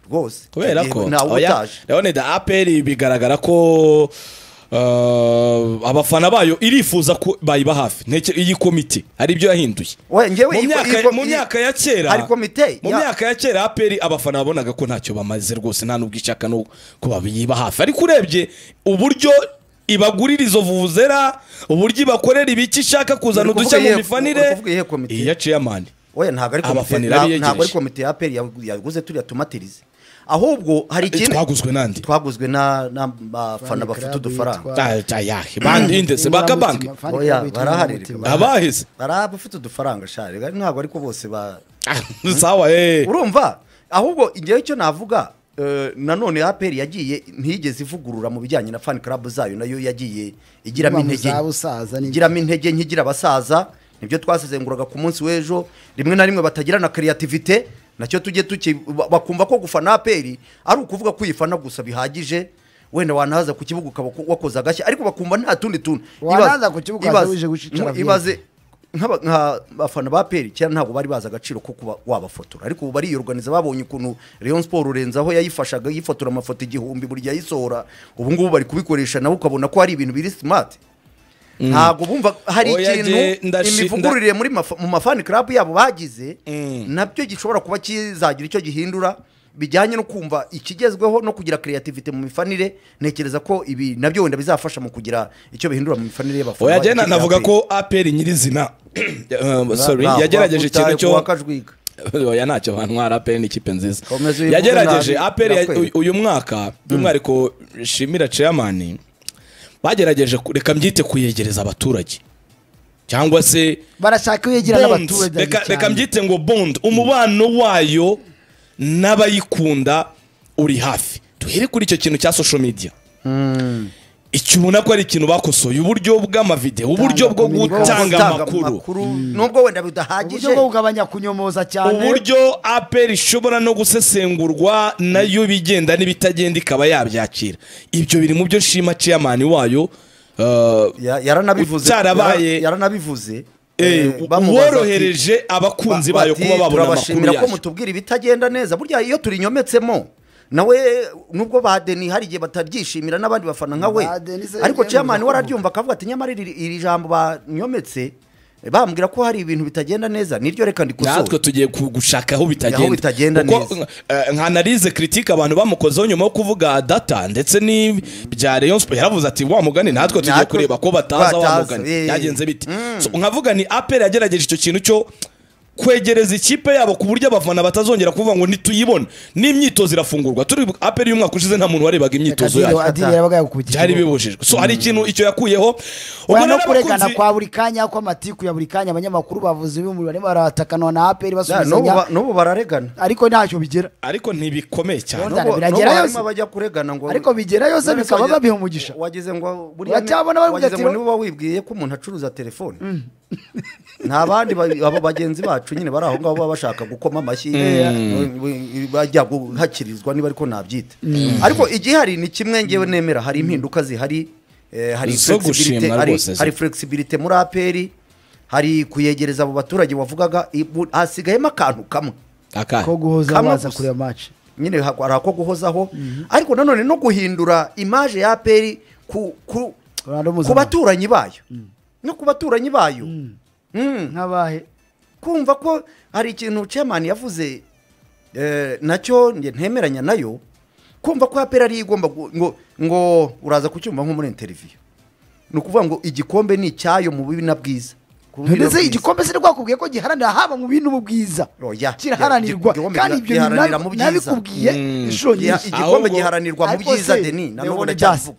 rwose kubera Yego, ko ntawe uba oya utaje leonida aperi bigaragara ko uh, abafana bayo irifuza ko bayiba hafi Nteke- iyi komite hari ibyo yahinduye Oya, njyewe mu iyi- myaka- iyi- mu iyi- myaka ya kera hari komite mu ya- myaka ya kera aperi abafana babonaga ko ntacyo bamaze rwose nta n'ubwo ishaka no kuba yiba hafi ariko urebye uburyo ibagurira izo vuvuzera uburyo ibakorera ibiki ishaka kuzana Uri udushya kuvuga mu iyihe- uri mifanire kuvuga iyihe komite? iya ceyamani oya ntabwo ari komite Abafana nta- irabiyegereje. ntabwo ari komite ya aperi yaguze turiya tumatirize ahubwo hari ikintu twaguzwe n'andi twaguzwe na- n'abafana bafite udufaranga ayahe bandi indese bakabanki Oya, barahari. abaheze hari abafite udufaranga shari ntabwo ariko bose ba sawa eh urumva ahubwo igihe cyo navuga eh, nanone aperi yagiye ntiyigeze ivugurura mu bijyanye na fan club zayo nayo yagiye igiramo intege nke. busaza igiramo intege nke igira abasaza nibyo twasezenguraga ku munsi w'ejo rimwe na rimwe batagira na creativite nacyo tujye tuki ba- bakumva ko gufana aperi ari ukuvuga ko uyifana gusa bihagije wenda wanahaza ku kibuga ukaba wakoze agashya ariko bakumva nta tundi tuntu Wanaza Ibaze- ku kibuga ukaba wije gushishara mu- byinshi. ibaze nk'aba- nk'abafana ba peri kera ntabwo bari bazi agaciro ko kuba wabafotora ariko ubu bariyoruganiza babonye ukuntu Rayon Sport urenze aho yayifashaga yifotora amafoto igihumbi buri gihe ayisohora ubu ngubu bari kubikoresha nawe ukabona ko hari ibintu biri smart ntabwo bumva hari Oya, ikintu je, ndashi- imivugururire muri mafa- mu mafani club yabo bagize Mm. nabyo gishobora kuba kizagira icyo gihindura bijyanye no kumva ikigezweho no kugira creativity mu mifanire ntekereza ko ibi nabyo wenda bizafasha mu kugira icyo bihindura mu mifanire y'abafana oya jye b'ikipe ya navuga APR. ko aperi nyirizina Eh, sorry Nta- yagerageje wakutaye ikintu cyo kuwa Kajwiga. oya ntacyo bantwara aperi ni ikipe nziza Komeza uyivuge yagerageje nabi, aperi ya- ndakwereka. uyu mwaka by'umwihariko shimira ceyamani bagerageje ku- reka mbyite kuyegereza abaturage cyangwa se barashaka iyo yegira Bond. n'abaturage Reka- cyane. reka mbyite ngo bond umubano wayo n'abayikunda uri hafi duhere kuri icyo kintu cya social media icyo ubona ko ari ikintu bakosoye uburyo bw'amavideo uburyo bwo communication. gutanga Gutanga amakuru nubwo wenda uburyo bidahagije bwo kugabanya kunyomoza cyane uburyo aperi ishobora no gusesengurwa nayo bigenda n'ibitagenda ikaba yabyakira ibyo biri mu byo nshima ceyamani wayo eh, Ya- yaranabivuze Utarabaye- yara- yaranabivuze eh, eh, bamubaza ati- worohereje abakunzi bayo bati, kuba babona amakuru turabashimira ko yayo mutubwira ibitagenda neza burya iyo turinyometsemo nawe nubwo ba deni hari igihe batabyishimira n'abandi bafana nka we Ba Deni se ariko yemeza ceyamani ko wararyumva akavuga ati nyamara iri iri jambo banyometse eh, bambwira ko hari ibintu bitagenda neza niryo reka natwe ndikosore tugiye ku- gushaka aho bitagenda Aho bitagenda Kuko, neza. eh, nka analize critique abantu bamukozeho nyuma yo kuvuga data ndetse n'ibya Rayon Sport yaravuze ati wa mugani natwe tugiye Natwe kureba ko bataza wa bataza, mugani eh. byagenze bite So, nkavuga ni APR yagerageje icyo kintu cyo kwegereza ikipe yabo ku buryo abafana batazongera kuvuga ngo ntituyibone n'imyitozo irafungurwa turi APR y'umwaka ushize nta muntu warebaga imyitozo Kadiri- yayo Adiri yabaga yakubitiye byari bibujijwe so hari ikintu icyo yakuyeho Oya rero no kuregana abakunzi- kwa buri kanya kw'amatiku ya buri kanya abanyamakuru bavuze ibihumbi barimo baratakana na aperi n'ubu basubizanya ba- n'ubu bararegana ariko ntacyo bigera ariko ntibikomeye cyane Nubwo- N'ubwo- biragera n'ubwo yose. harimo abajya kuregana ngo Ariko bigera yose None se bikaba wagize- babiha umugisha. wagize ngo buriya Uracyabona bari wagize ngo kudatira- niba wibwiye ko umuntu acuruza telefone nta bandi ba- abo bagenzi bacu nyine bari aho ngaho baba bashaka gukoma amashyi we- we- bajya guhakirizwa niba ariko nabyita ariko igihari ni kimwe ngewe nemera hari impinduka zihari eh, hari Zo flexibility gushimwa hari- rwose ziri. hari flexibility muri aperi hari kuyegereza abo baturage wavugaga ibu- hasigayemo akantu kamwe Akari. ko guhoza Kamwe baza gusa. kureba match nyine ha- hari ako guhozaho ariko nanone no guhindura imaje ya aperi ku ku Ronaldo ku mpuzamahanga baturanyi bayo no ku baturanyi bayo Mm. nk'abahe kumva ko hari ikintu chairman yavuze eh, nacyo nge ntemeranya nayo kumva ko apera ari igomba gu- ngo ngo uraza kucyumva nko muri interview ni ukuvuga ngo igikombe ni icyayo mu bibi na bwiza Ku bubi na ndetse bwiza. igikombe se rwakubwiye ko giharanira haba mu bintu mu bwiza Oya, kiraharanirwa gi- gikombe kandi giha- ibyo bintu giharanira mu nabi- byiza. nabikubwiye Mm. inshuro Giha- nyinshi igikombe Ahubwo- giharanirwa mu ariko byiza se, deni na ndabibona none byasi.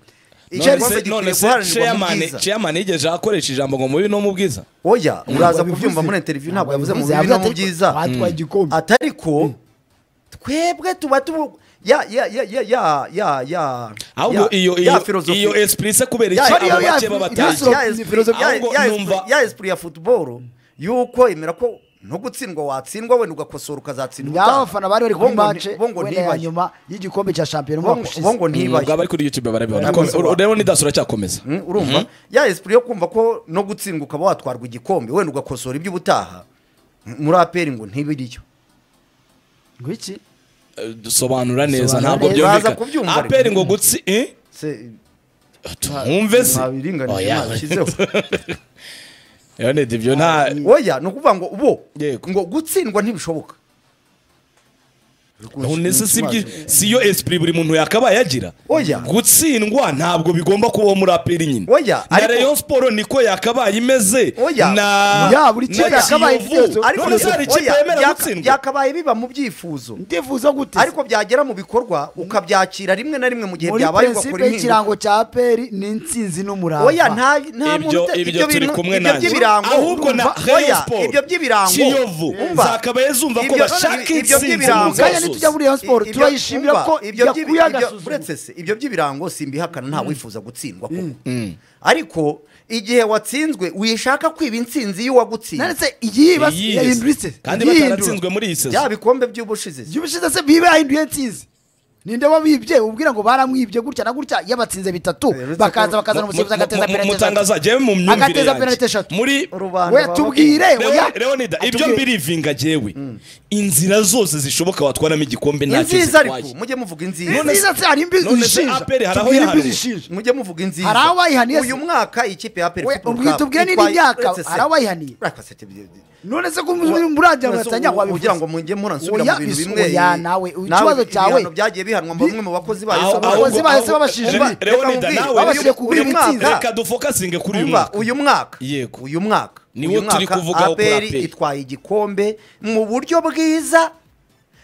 cyane none se none se chairman chairman yigeze akoresha ijambo ngo mubi no mu bwiza oya uraza Ntabwo kubyumva yabivuze. muri interview ntabwo yavuze mu yavuze bibi no mu atari- byiza batwaye igikombe atari ko twebwe tuba tubu ya ya ya ya ya ya ya ahubwo ya- iyo ya iyo philosophy- iyo esprit se kubera Ya- iki ya- abo ya- bake ya- baba ya- batazi? ya- ya- esprit- Ahubwo ya- ya- numva- esprit- ya esprit ya football yuko imera ko no gutsindwa watsindwa wenda ugakosora ukazatsindwa ngaho utaha. abafana bari bari Bo kuri ngo ni- mace bo ngo wenda ya ntibaye. nyuma y'igikombe cya shampiyona Bo umwaka ngo- ushize bo ngo ntibaye ntabwo bari kuri youtube barabibona Ntabwo Kom- bisobanura. rero nidasura cyakomeza Mm, urumva ya esprit yo kumva ko no gutsindwa ukaba watwarwa igikombe wenda ugakosora iby'ubutaha m- muri aperi ngo ntibiriyo ngo iki Eh, dusobanura neza Dusobanura ntabwo neza. Baza kubyumva byumvikana ariko. aperi ngo gutsi eh? se tumwumve se nta biringanije Oya. nashyizeho Leonid ibyo nta oya ni ukuvuga ngo bo Yego. ngo gutsindwa ntibishoboka none se si ibyi- si yo esprit buri muntu yakabaye yagira Oya. gutsindwa ntabwo bigomba kubaho muri aperi nyine Oya, na ariko- Rayon Sport niko yakabaye imeze Oya. na Ya, buri kipe na yakabaye Kiyovu. igitekerezo. ariko none se hari ikipe oya, yemera byaka- gutsindwa byakabaye biba mu byifuzo ndifuza gute se? ariko byagera mu bikorwa ukabyakira rimwe na rimwe mu gihe muri byabaye ugakora prinsipe impinduka y'ikirango cya peri ni insinzi n'umurava oya nta nta muntu ibyo uta- ibyo turi bintu- kumwe ibyo nanjye by'ibirango ahubwo na urumva? Rayon Oya, Sport ibyo by'ibirango Kiyovu Umva. zakabaye zumva ko Ibyo- bashaka ibyo intsinzi by'ibirango. mu Ntabwo kanya zose. nitujya muri Rayon Sport Ibyo- turayishimira umva, ko ibyo by'ibi- yakuye ibyo- agasuzuma uretse se ibyo by'ibirango simbihakana nta wifuza gutsindwa koko ariko igihe watsinzwe wishaka kwiba intsinzi y'uwagutsinze nanditse igihe Iyi- yahindutse kandi bataratsinzwe muri iyi sezo bya bikombe by'ubushize by'ubushize se bibe yahinduye intsinzi ninde wabibye ubwira ngo baramwibye gutya na gutya yabatsinze bitatu Uretse ko- bakaza bakazana umusifuzi agateza penaliti eshatu mutangaza jewe mu myumvire Agateza yanjye penaliti eshatu. muri rubanda we baba- tubwire oya Leon- Leonida ibyo Atubwire. mbirivinga jewe inzira zose zishoboka watwaramo igikombe ntacyo inziza ariko zitwaye mujye muvuga None inziza se hari imbizi none se zishinja APR hari aho Tubwire imbizi yahanuwe. zishinja mujye muvuga inziza Hari abayihaniye se? uyu mwaka ikipe ya We, peri ubwite ubwire n'indi myaka, hari abayihaniye? none se ko murajya muratanya kugira ngo mujye muransubira Oya, mu bintu bis- bimwe oya, nawe, ikibazo cyawe- ibihano byagiye bihanwa mu Bi- bamwe mu bakozi Aho- bayo aho- abakozi bayo se babashije Umva, Re- Leonida reka nawe babashije mubwire. ku Uyu bibi mwaka- insinzi. reka dufokasinge kuri uyu Umva, mwaka uyu mwaka Yego. uyu mwaka Ni uyu wo turi mwaka kuvugaho kuri APR APR. itwaye igikombe mu buryo bwiza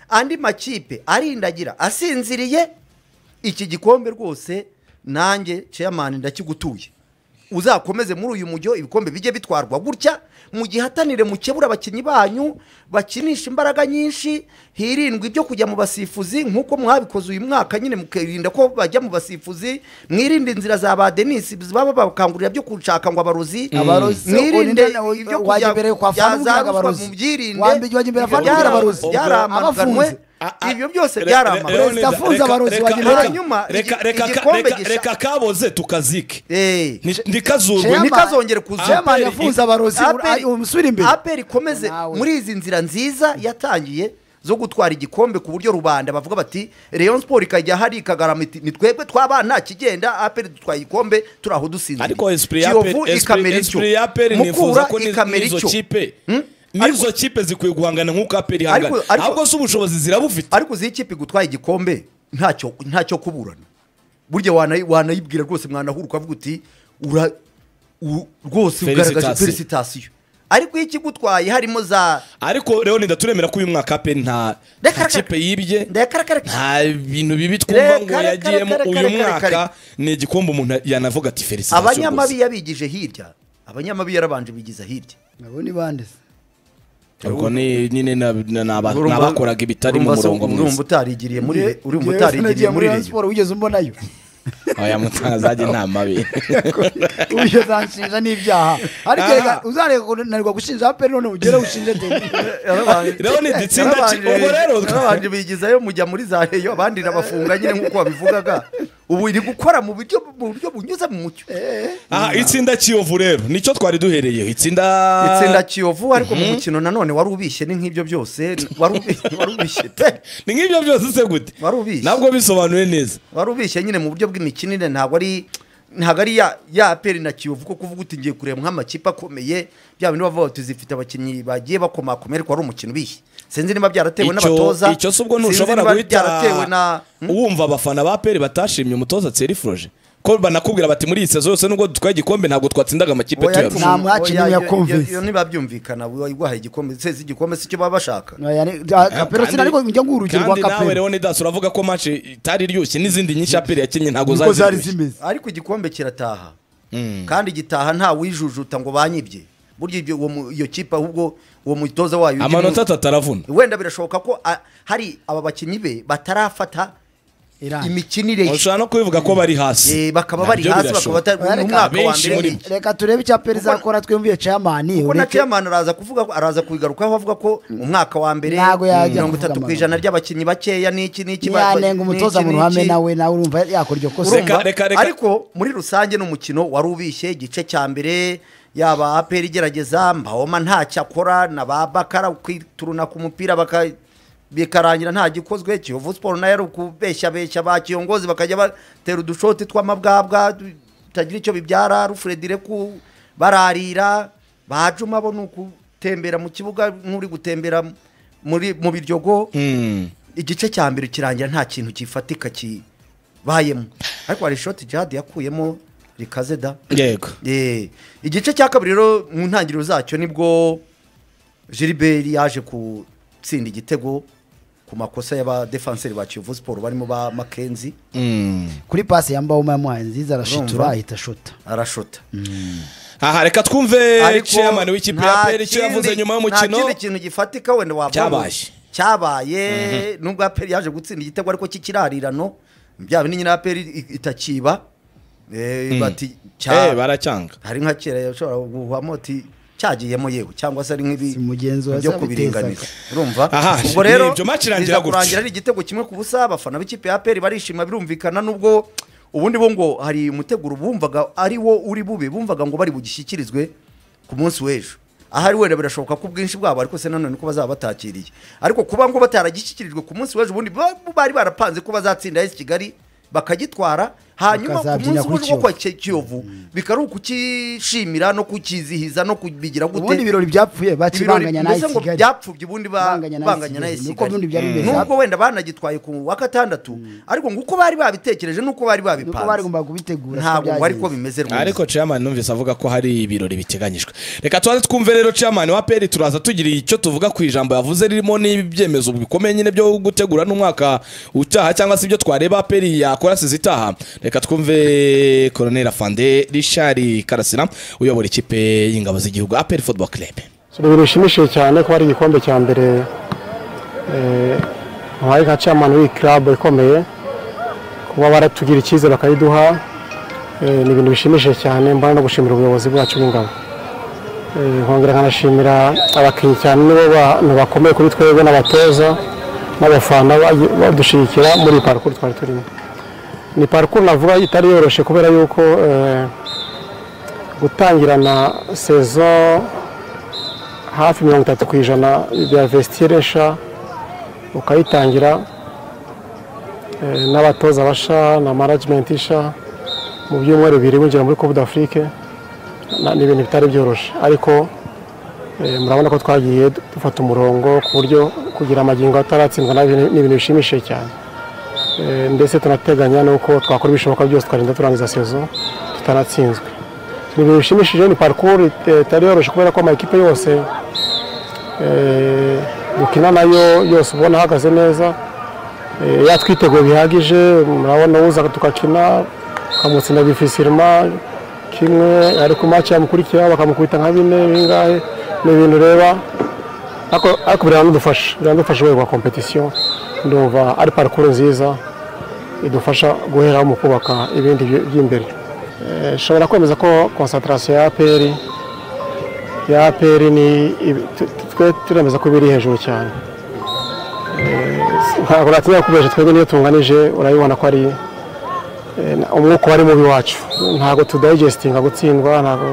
andi makipe arindagira asinziriye iki gikombe rwose nanjye chairman ndakigutuye uzakomeze muri uyu mujyo ibikombe bijye bitwarwa gutya mu gihatanire mukebura abakinnyi banyu bakinisha imbaraga nyinshi hirindwa ibyo kujya mu basifuzi nk'uko mwabikoze uyu mwaka nyine mukirinda ko bajya mu basifuzi mwirinde inzira za ba denisi baba bakangurira byo gushaka ngo abarozi Abarozi, mwirinde ubu ni nde- ibyo wajya kujya imbere kwa bya fana za ubwiraga ruswa abarozi. mu byirinde Wambi wajya imbere Ibyo ya fana byara- ubwiraga abarozi. byaramaganwe Abafunze. ibyo byose Re- Leonida, byaramaganwe Perezida afunze reka- abarozi reka- wagira reka- hanyuma reka- igi- reka- igikombe reka- gisha- reka kaboze tukazike Eh. Ni- ntikazurwe Chairman- ntikazongere kuzuka. chairman yafunze abarozi Aperi- umusubire imbere aperi ikomeze Nawe. muri izi nzira nziza yatangiye zo gutwara igikombe ku buryo rubanda bavuga bati Rayon Sport ikajya hari ikagarama iti ni twebwe twabana kigenda aperi dutwaye igikombe turi aho dusinzira ariko esprit ya Kiyovu Aperi- ikamera esprit- ityo. esprit ya aperi nifuza Mukura ko ni- ikamera nizo ityo. kipe Hmm? nizo kipe zikwiye guhangana nk'uko aperi ihangana Ariko- ariko- ahubwo si ubushobozi zirabufite ariko uzi ikipe gutwara igikombe ntacyo ntacyo kuburana burya wanayi- wanayibwira rwose mwanahura ukavuga uti ura u- rwose ugaragaje Felicitation. felicitasiyo ariko iyo ikigutwaye harimo za ariko Leonida turemera ko uyu mwaka aperi nta nta Reka, reka. kipe yibye ndayakarakaraka nta bintu bibi twumva ngo Reka, reka, yagiyemo reka, uyu reka, reka, mwaka reka. ni igikombe umuntu yanavuga ati felicitasiyo abanyamabi rwose. yabigije hirya abanyamabi yarabanje bigiza hirya abo ni bande se ubwo ni nyine na- na- na- Urumva- n'abakoraga ibitari mu urumva se- murongo urumva mwiza utarigiriye muri Nge- urumva ngewe utarigiriye sinagiye muri Rayon reyo Sport wigeze umbonayo aya mutangazaje nta mabi uyu uzanshinja n'ibyaha ariko Aha. reka uzareka kunanirwa gushinja aperi none ugere ushinje teni Leonid, itsinda ki- ubwo rero- yarabanje bigizayo mujya muri za reyo abandi nabafunga nyine nk'uko wabivugaga ubu iri gukora mu buryo mu buryo bunyuze mu mucyo aha itsinda kiyovu rero nicyo twari duhereyeho itsinda itsinda kiyovu ariko mu mukino nanone wari ubishye ni nk'ibyo byose wari ubi- wari ubishye pe ni nk'ibyo byose se gute Wari ubishye. ntabwo bisobanuye neza wari ubishye nyine mu buryo bw'imikinire ntabwo ari ntabwo ari ya ya aperi na kiyovu ko kuvuga uti ngiye kureba nk'amakipe akomeye bya bintu bavuga bati zifite abakinnyi bagiye bakomakomera ko ari umukino ubihe sinzi niba byaratewe Icyo- n'abatoza icyo si ubwo sinzi ntushobora niba guhita byaratewe na wumva abafana ba peri batashimye umutoza tseri froje ko banakubwira bati muri iyi sezo yose nubwo dutwaye igikombe ntabwo twatsindaga amakipe Oya, ariko tuyarusha nta mu- mwakinnyi oya, iyo- yakumvise. iyo- iyo ntibabyumvikana wahaye igikombe sezi igikombe si cyo baba bashaka kapero Kandi- sinari njya nguha urugero rwa kandi nawe kapero rero nidas uravuga ko match itari iryoshye n'izindi nyinshi ya peri yakinnye ntabwo uko zari zari ziryoshye zimeze ariko igikombe kirataha kandi gitaha nta wijujuta ngo banyibye burya ibyo uwo mu- iyo kipe ahubwo uwo mutoza wayo ujya amanota mu- atatu aravuna wenda birashoboka ko a- hari aba bakinnyi be batarafata iranga imikinire ye ushobora no kubivuga ko bari hasi Eh, bakaba bari Nabyo hasi bakaba birashoboka. batari Ariko umwaka wa abenshi muri mbere bo. reka turebe icya peri izakora twiyumviye ceyamani kuko na chairman araza kuvuga ko araza kubigarukaho avuga ko mu mwaka wa mbere Ntago yajya mirongo kuvuga itatu ku amabanga. ijana ry'abakinnyi bakeya n'iki n'iki ba- ba- ntiyanenga umutoza n'iki, mu ruhame n'iki. nawe nawe urumva yakora iryo kosa Reka- Urumva? reka- reka. ariko muri rusange n'umukino wari ubishye igice cya mbere yaba aperi igerageza mbawoma ntacyo akora na ba bakara kwituruna ku mupira baka- bikarangira nta gikozwe kiyovu siporo nayo ari ukubeshyabeshya ba kiyongozi bakajya batera udushoti tw'amabwabwa bitagira icyo bibyara rufredire ku bararira bajuma bo ni ukutembera mu kibuga nk'uri gutembera muri mu biryogo Mm. igice cya mbere kirangira nta kintu gifatika kibayemo ariko hari ishoti jihadi yakuyemo rikaze da yego Eh, igice cya kabiri rero mu ntangiriro zacyo nibwo gilbert yaje gutsinda igitego ku makosa y'abadefanseri ba kiyovu siporo barimo ba makenzi Mm. kuri pasi yambaye umuyamuhaye nziza arashitura Urumva? ahita ashota arashota aha reka twumve Ariko chairman w'ikipe ya nta peri icyo yavuze kindi- nyuma nta y'umukino kindi kintu gifatika wenda wavuga Cyabaye. ngo cyabaye nubwo aperi yaje gutsinda igitego ariko kikirarirano byaba ni nyina aperi itakiba Eh, bati Eh, cya baracyanga hari nka kera yashobora guhamo ati cyagiyemo yewe cyangwa se ari nk'ibi Si mugenzi wa byo zabitezaga. kubiringaniza urumva Aha, ubwo rero ibyo match irangira biza gutyo. kurangira ari igitego kimwe ku busa abafana b'ikipe ya aperi barishima birumvikana nubwo ubundi bo ngo hari umuteguro bumvaga ari wo uri bube bumvaga ngo bari bugishyikirizwe ku munsi w'ejo ahari wenda birashoboka ko ubwinshi bwabo ariko se nanone ko bazaba batakiriye ariko kuba ngo bataragishyikirijwe ku munsi w'ejo ubundi ba- bari barapanze ko bazatsinda esi kigali bakagitwara hanyuma ku Bakazabyina munsi kuri w'ejo wo kwa Ki- kiyovu bikari ukukishimira no kukizihiza no kubigira ubundi gute ibirori byapfuye ibirori bakibanganya n'ayi mbese ngo kigali byapfubye ubundi ba- Banganya n'ay'i banganya n'ay'i Kigali. Nuko Kigali. ubundi byari bimeze. nubwo wenda banagitwaye ku wa gatandatu ariko nguko bari babitekereje nuko bari nuko bari babipanze gomba kubitegura siko ntabwo ngo ariko byagenze. bimeze rwose ariko chairman numvise avuga ko hari ibirori biteganyijwe reka tubanze twumve rero chairman wa peri turaza tugira icyo tuvuga ku ijambo yavuze ririmo n'ibyemezo bikomeye nyine byo gutegura n'umwaka utaha cyangwa se ibyo twareba peri yakora sizi itaha reka twumve colonel afande richard karasira uyobora ikipe y'ingabo z'igihugu aperi football club Si ibintu bishimishije cyane ko hari igikombe cya mbere eh, muhaye nka chairman w'iyi club ikomeye kuba baratugira icyizere bakayiduha eh, ni ibintu bishimishije cyane mbona no gushimira ubuyobozi bwacu bw'ingabo Eh, nkongera nkanashimira abakinnyi cyane nibo bantu bakomeye kuri twebwe n'abatoza n'abafana bayi- badushyigikira muri iyi parcours twari turimo ni parcours navuga itari yoroshye kubera yuko eh, gutangirana saison hafi mirongo itatu ku ijana bya vestire nshya ukayitangira eh, n'abatoza basha na management isha mu byumweru bibiri winjira muri coupe d'afrique na- ni ibintu bitari byoroshye ariko eh, murabona ko twagiye dufata umurongo ku buryo kugira amagingo ataratsindwa na ni ibintu bishimishije cyane Eh, ndetse tunateganya n'uko twakora ibishoboka byose tukarinda turangiza sezo tutanatsinzwe ni ibintu bishimishije ni parcours eh, itari yoroshye kubera ko amakipe yose eh, dukina nayo yose ubona ahagaze neza eh, yatwiteguye bihagije murabona uza tugakina tukamutsinda difisirima kimwe ariko maci yamukurikira bakamukubita nka bine bingahe ni ibintu ureba ariko ariko biranadufasha biranadufasha rwego rwa kompetisiyo ndumva ari parikuru nziza idufasha guheraho mu kubaka ibindi by- by'imbere Eh, nshobora kwemeza ko konsantarasiyo ya aperi ya APR ni ibi- tu- tu- twe turemeza ko biri hejuru cyane Eh, ntabwo natinya kubesha twebwe niyo tunganije urabibona ko ari eh, na- umwuka wari mubi wacu ntabwo tudayigestinga gutsindwa ntabwo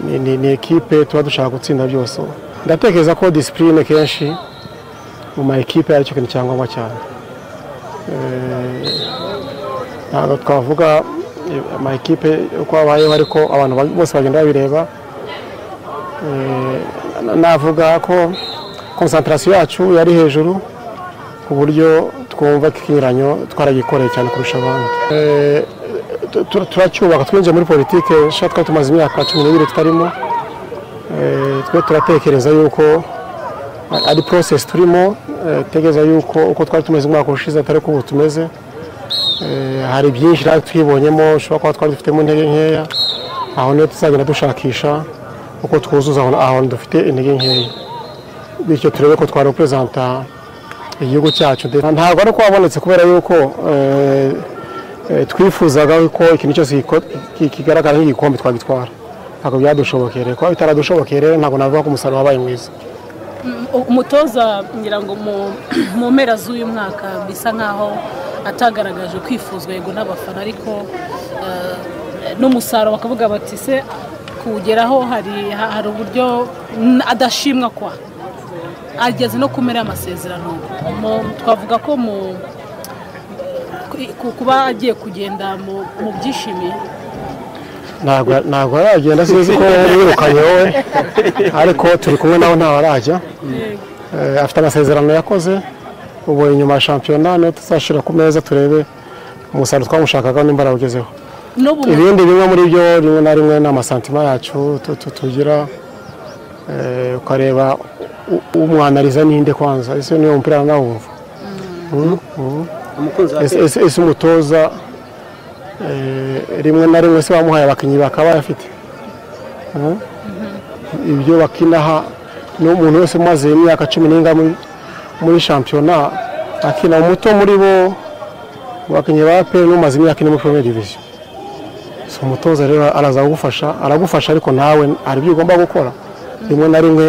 ni- ni- ni ekipe tuba dushaka gutsinda byose ndatekereza ko disipurine kenshi mu ma ekipe aricyo kintu cya ngombwa cyane Eh, ntabwo twavuga amakipe uko abayeho ariko abantu bose bagenda babireba navuga ko konsantarasiyo yacu yari hejuru ku buryo twumva ko ikinyuranyo twaragikoreye cyane kurusha abandi turacyubaka twinjiye muri politiki nshya twari tumaze imyaka cumi n'ibiri tutarimo twe turatekereza yuko ari porosesi turimo tegereza yuko uko twari tumeze umwaka ushize atari uko ubu tumeze hari byinshi natwe twibonyemo ushobora kuba twari dufitemo intege nkeya aho niyo tuzagenda dushakisha uko twuzuza ahantu dufite intege nkeya bityo turebe ko twareperezanta igihugu cyacu ntabwo ari uko wabonetse kubera yuko twifuzaga ko ikintu cyose kigaragara nk'igikombe twagitwara ntabwo byadushobokeye rero kuba bitaradushobokeye rero ntabwo navuga ko umusaruro wabaye mwiza umutoza ngira ngo mu mpera z'uyu mwaka bisa nkaho atagaragaje kwifuzwa yego n'abafana ariko n'umusaruro bakavuga bati se kuwugeraho hari uburyo adashimwa kwa ageze no kumera amasezerano twavuga ko mu kuba agiye kugenda mu byishimiye ntabwo aragenda sinzi ko yirukanye wowe ariko turi kumwe nawe ntawe arajya afite amasezerano yakoze ubu inyuma ya shampiyona niyo tuzashyira ku meza turebe umusaruro twamushakaga nimba arawugezeho ibindi bimwe muri byo rimwe na rimwe ni amasantima yacu tugira ukareba umwanariza ninde kwanza ese niyo mupira nawumva ese umutoza rimwe na rimwe se bamuhaye abakinnyi bakaba bafite ibyo bakinaha n'umuntu wese umaze imyaka cumi n'inga muri shampiyona akina umuto muri bo abakinnyi ba pe n'umaze imyaka ine muri poromu diviziyo si umutoza rero araza kugufasha aragufasha ariko nawe hari ibyo ugomba gukora rimwe na rimwe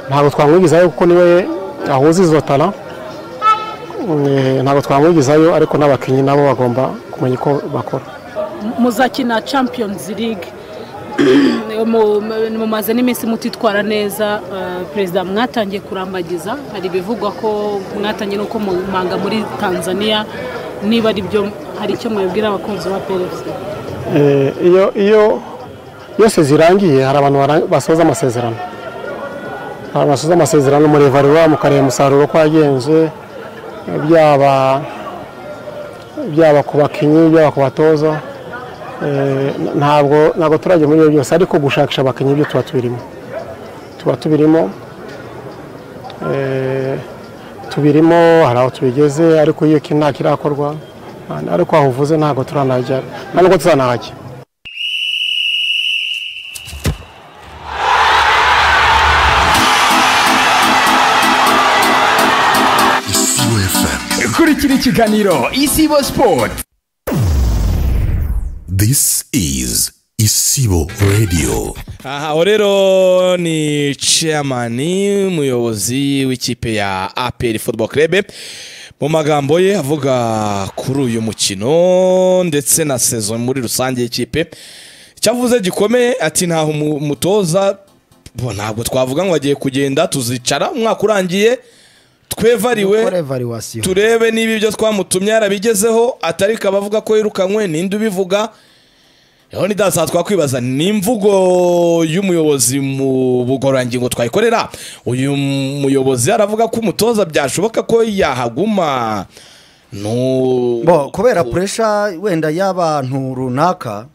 ntabwo twamwigizayo kuko niwe ahuza izo tara ntabwo twamwigizayo ariko n'abakinnyi nabo bagomba kumenya uko bakora muzakina champions league mumaze n'iminsi mutitwara neza perezida mwatangiye kurambagiza hari ibivugwa ko mwatangiye n'uko manga muri tanzania niba ari byo hari icyo mubibwira abakunzi ba perezida iyo iyo yose zirangiye hari abantu basoza amasezerano hari abasoza amasezerano murevarura mukareba umusaruro uko wagenze byaba byaba ku bakinnyi byaba ku batoza ntabwo ntabwo turajya muri ibyo byose ariko gushakisha abakinnyi byo tuba tubirimo tuba tubirimo tubirimo hari aho tubigeze ariko iyo nta kirakorwa ariko aho uvuze ntabwo turanajya nta nubwo tuzanahajya kurikira ikiganiro isibo sport this is isibo radio aho rero ni chairman umuyobozi w'ikipe ya apr football club mu magambo ye avuga kuri uyu mukino ndetse na sezo muri rusange y'ikipe cyavuze gikomeye ati ntaho umutoza ntabwo twavuga ngo agiye kugenda tuzicara umwaka urangiye twevariwe turebe niba ibyo twamutumye yarabigezeho atari kabavuga ko yirukanywe ninde ubivuga rero nidasa twakwibaza ni imvugo y'umuyobozi mu bugororangingo twayikorera uyu muyobozi yaravuga ko umutoza byashoboka ko yahaguma kubera puresha wenda y'abantu runaka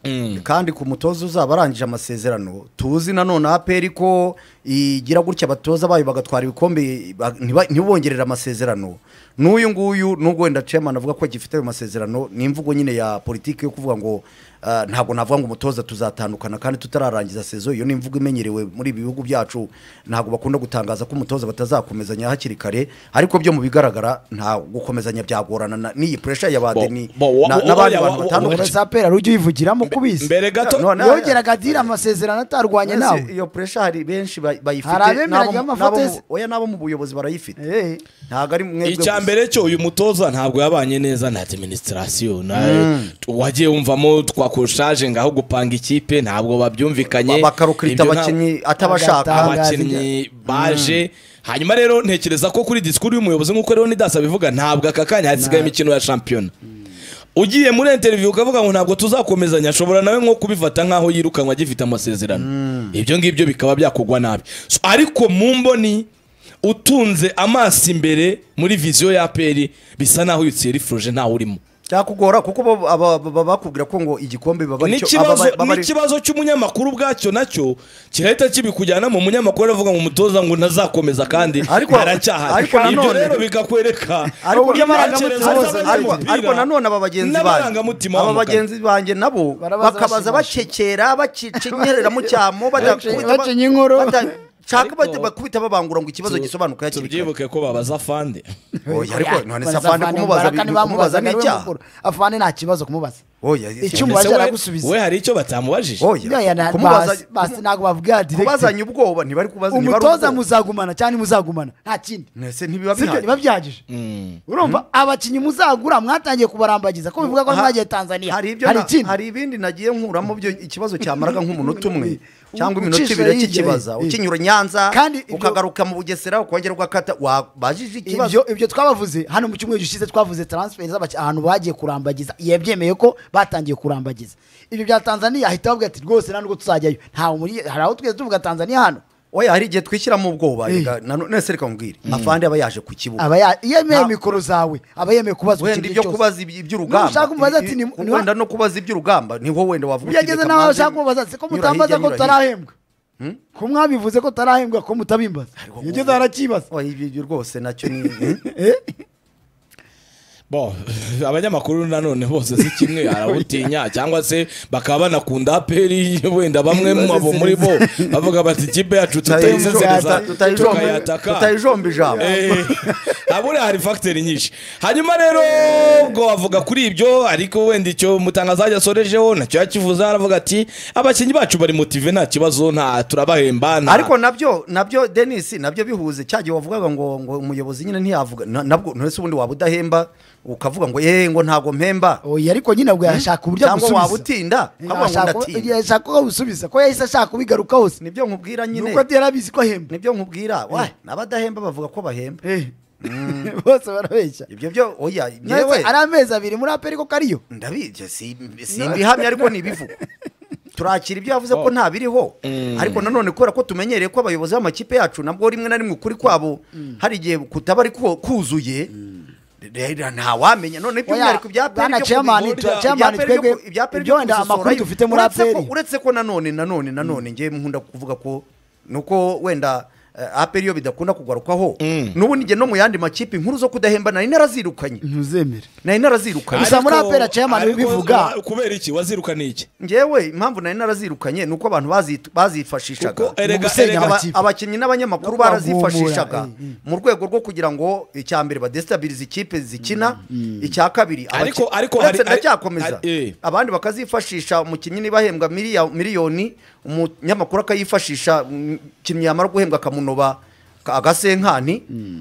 kandi ku mutoza uzaba arangije amasezerano tuzi nanone aperi ko igira gutya abatoza bayo bagatwara ibikombe ntibongerere amasezerano n'uyu nguyu nubwo wenda cemana avuga ko gifite ayo masezerano ni imvugo nyine ya politiki yo kuvuga ngo ntabwo navuga ngo umutoza tuzatandukana kandi tutararangiza sezo iyo ni imvugo imenyerewe muri ibi bihugu byacu ntabwo bakunda gutangaza ko umutoza batazakomezanya hakiri kare ariko byo mu bigaragara nta gukomezanya byagorana n'iyi puresha ya badeni n'abandi bantu batandukanye umuyobozi apera ujya uyivugiramo kubizi mbere gato yongeraga adira amasezerano atarwanye nawe iyo puresha hari benshi hari abemeranya amafotozi oya nabo mu buyobozi barayifite ntabwo ari mwebwe icya mbere cyo uyu mutoza ntabwo yabanye neza na administration wagiye wumvamo twa kurushaje ngaho gupanga ikipe ntabwo babyumvikanye bakarukirita abakinnyi atabashaka abakinnyi baje hanyuma rero ntekereza ko kuri disikuru y'umuyobozi nk'uko rero nidasa bivuga ntabwo aka kanya hasigaye imikino ya shampiyona ugiye muri interview ukavuga ngo ntabwo tuzakomezanya ashobora nawe nko kubifata nk'aho yirukanwa agifite amasezerano ibyo ngibyo bikaba byakugwa nabi So, ariko mu mboni utunze amaso imbere muri viziyo ya aperi bisa naho uyitsiye rifuruje ntawe urimo cyakugora kuko bo- aba- baba bakubwira ko ngo igikombe baba aricyo- n'ikibazo aba- baba ari- n'ikibazo cy'umunyamakuru ubwacyo nacyo kirahita kibikujyana mu munyamakuru aravuga ngo umutoza ngo ntazakomeza kandi Ariko- aracyahari ariko ibyo nanone- rero bikakwereka ariko imitekerereze n'amarangamutima bose- z'abanyamupira ariko- ariko nanone aba bagenzi banjye n'amarangamutima aba wamugana. bagenzi banjye nabo Barabaza bakabaza bashimisha. bacekera bacinyerera mu cyamo Baci- bacinya inkoro. shaka Ariko- bakubita babangura ngo ikibazo gisobanuke hakiri kare tubyibuke ko babaza fande Oya, ariko none se afande Bazavana kumubaza imbaraga, bi- nibamubaza kumubaza niwe n'icyaha mukuru. afande nta kibazo kumubaza oya Icyuma Ese we- aragusubiza. we hari icyo batamubajije oya Nyoya na- kumubaza basi- basi ntabwo bavuga direct kubazanya ubwoba ntibari kubaza ntibari umutoza ubwoba. muzagumana cyangwa ntimuzagumana nta kindi Ese ntibiba sibyo bihari biba byahagije urumva abakinnyi muzagura mwatangiye kubarambagiza ko bivuga ko Ha- mwagiye tanzania hari ibyo na- ikindi hari ibindi nagiye nkuramo byo ikibazo cyamaraga nk'umunota umwe cyangwa Ucisha iminota ibiri hirya, kikibaza eh, eh. ukinyura i nyanza Kandi ibyo- ukagaruka mu bugesera ukongera ugakata wabajije ikibazo ibyo ibyo twabavuze hano mu cyumweru gishize twavuze transfer z'abakinnyi ahantu bagiye kurambagiza yabyemeye ko batangiye kurambagiza ibyo bya tanzania ahita bavuga ati rwose nta nubwo tuzajyayo ntawe muri hari aho twese tuvuga tanzania hano oya hari igihe twishyira mu bwoba Eh. reka nano- none se reka nkubwire afande aba yaje ku kibuga aba ya- yemeye Nta- mikoro zawe aba yemeye kubaza wenda ikintu ibyo cyose. kubaza iby- iby'urugamba Nushaka kumubaza ati i- ni- i- ni- wenda no kubaza iby'urugamba niho wenda wavuga uti byageze reka n'aho mbanze bashaka kubabaza ati ko nyura mutambaza hirya, ko nyura hirya." tutarahembwa ko mwabivuze ko tutarahembwa ko mutabimbaza yageze harakibaza Oya, ibyo ibyo rwose nacyo ni bo abanyamakuru nanone bose si kimwe arabutinya cyangwa se bakaba banakunda aperi wenda bamwe mu abo muri bo bavuga bati ikipe yacu tutayiseseriza tukayataka tutayijomba ijambo Eh, habura hari fagiteri nyinshi hanyuma rero ubwo avuga kuri ibyo ariko wenda icyo mutangazajya asorejeho nacyo yakivuze aravuga ati abakinnyi bacu bari motive nta kibazo nta turabahemba nta ariko nabyo nabyo denis nabyo bihuze cya gihe wavugaga ngo ngo umuyobozi nyine ntiyavuga na- nabwo ntese ubundi waba udahemba ukavuga ngo ye ngo ntabwo mpemba oya ariko nyine ubwo yashaka uburyo cyangwa waba agusubiza utinda ukavuga ngo Yashaka- ndatinda yashaka ko agusubiza ko yahise ashaka kubigaruka hose nibyo nkubwira nyine nuko atera abizi ko ahembwa nibyo nkubwira wa n'abadahemba bavuga ko bahemba Eh. bose barabeshya ibyo byo oya Ndetse yewe ari amezi abiri muri aperi ko kariyo ndabizi simbihamye ariko nibivugwa turakira ibyo yavuze ko nta biriho ariko nanone kubera ko tumenyereye ko abayobozi b'amakipe yacu nabwo rimwe na rimwe ukuri kwabo hari igihe kutaba ari ku- kuzuye Rero ntawamenya none by'umwihariko ibya peri bana chairman tu- chairman twebwe ibyo wenda amakuru dufite muri aperi uretse ko nanone nanone nanone ngewe nkunda kuvuga ko nuko wenda eh, aperi iyo bidakunda kugarukwaho n'ubundi njye no mu yandi makipe inkuru zo kudahemba nari narazirukanye ntuzemere nari narazirukanye Gusa muri Ariko- apera chairman ariko bivuga. kubera iki wazirukana iki ngewe impamvu nari narazirukanye ni uko abantu bazi- bazifashishaga Kuko erega- Mu gusenya erega- aba- amakipe. abakinnyi n'abanyamakuru No kubavumura, barazifashishaga eh, eh. mu rwego rwo kugira ngo icya mbere badesitabirize ikipe zikina icya kabiri Ariko- abaki- ariko hari- uretse hari- ndacyakomeza hari- eh. abandi bakazifashisha umukinnyi niba ahembwa miliya- miliyoni umunyamakuru akayifashisha umukinnyi yamara guhembwa akamunoba ka- agasenkani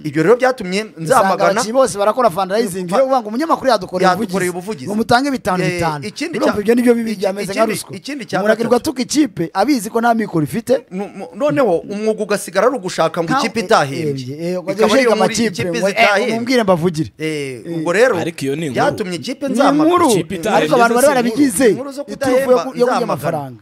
ibyo rero byatumye usanga nzamagana abakinnyi bose barakora fundraising iyo uvuga ngo umunyamakuru yadukoreye Yadukoreye ubuvugizi ubuvugizi. ngo mutange bitanu Eh, bitanu ikindi urumva cya- ibyo nibyo bibi iki- byameze nka ikindi- ruswa ikindi cya umuragirwa gatatu. atuka ikipe abizi ko nta mikoro ifite Nu- mu- noneho umwuga ugasigara ari ugushaka ngo Nka- ikipe eh, eh, eh, itahembye wajya ushinga amakipe ngo, eh, umubwire mbavugire Eh, ubwo rero Ariko iyo ni inkuru. byatumye ikipe ni inkuru nzamamaza ikipe itahembye ariko abantu bari zose barabigize inkuru- inkuru zo iturufu yo kudahemba ku- yo kurya nzamagana. amafaranga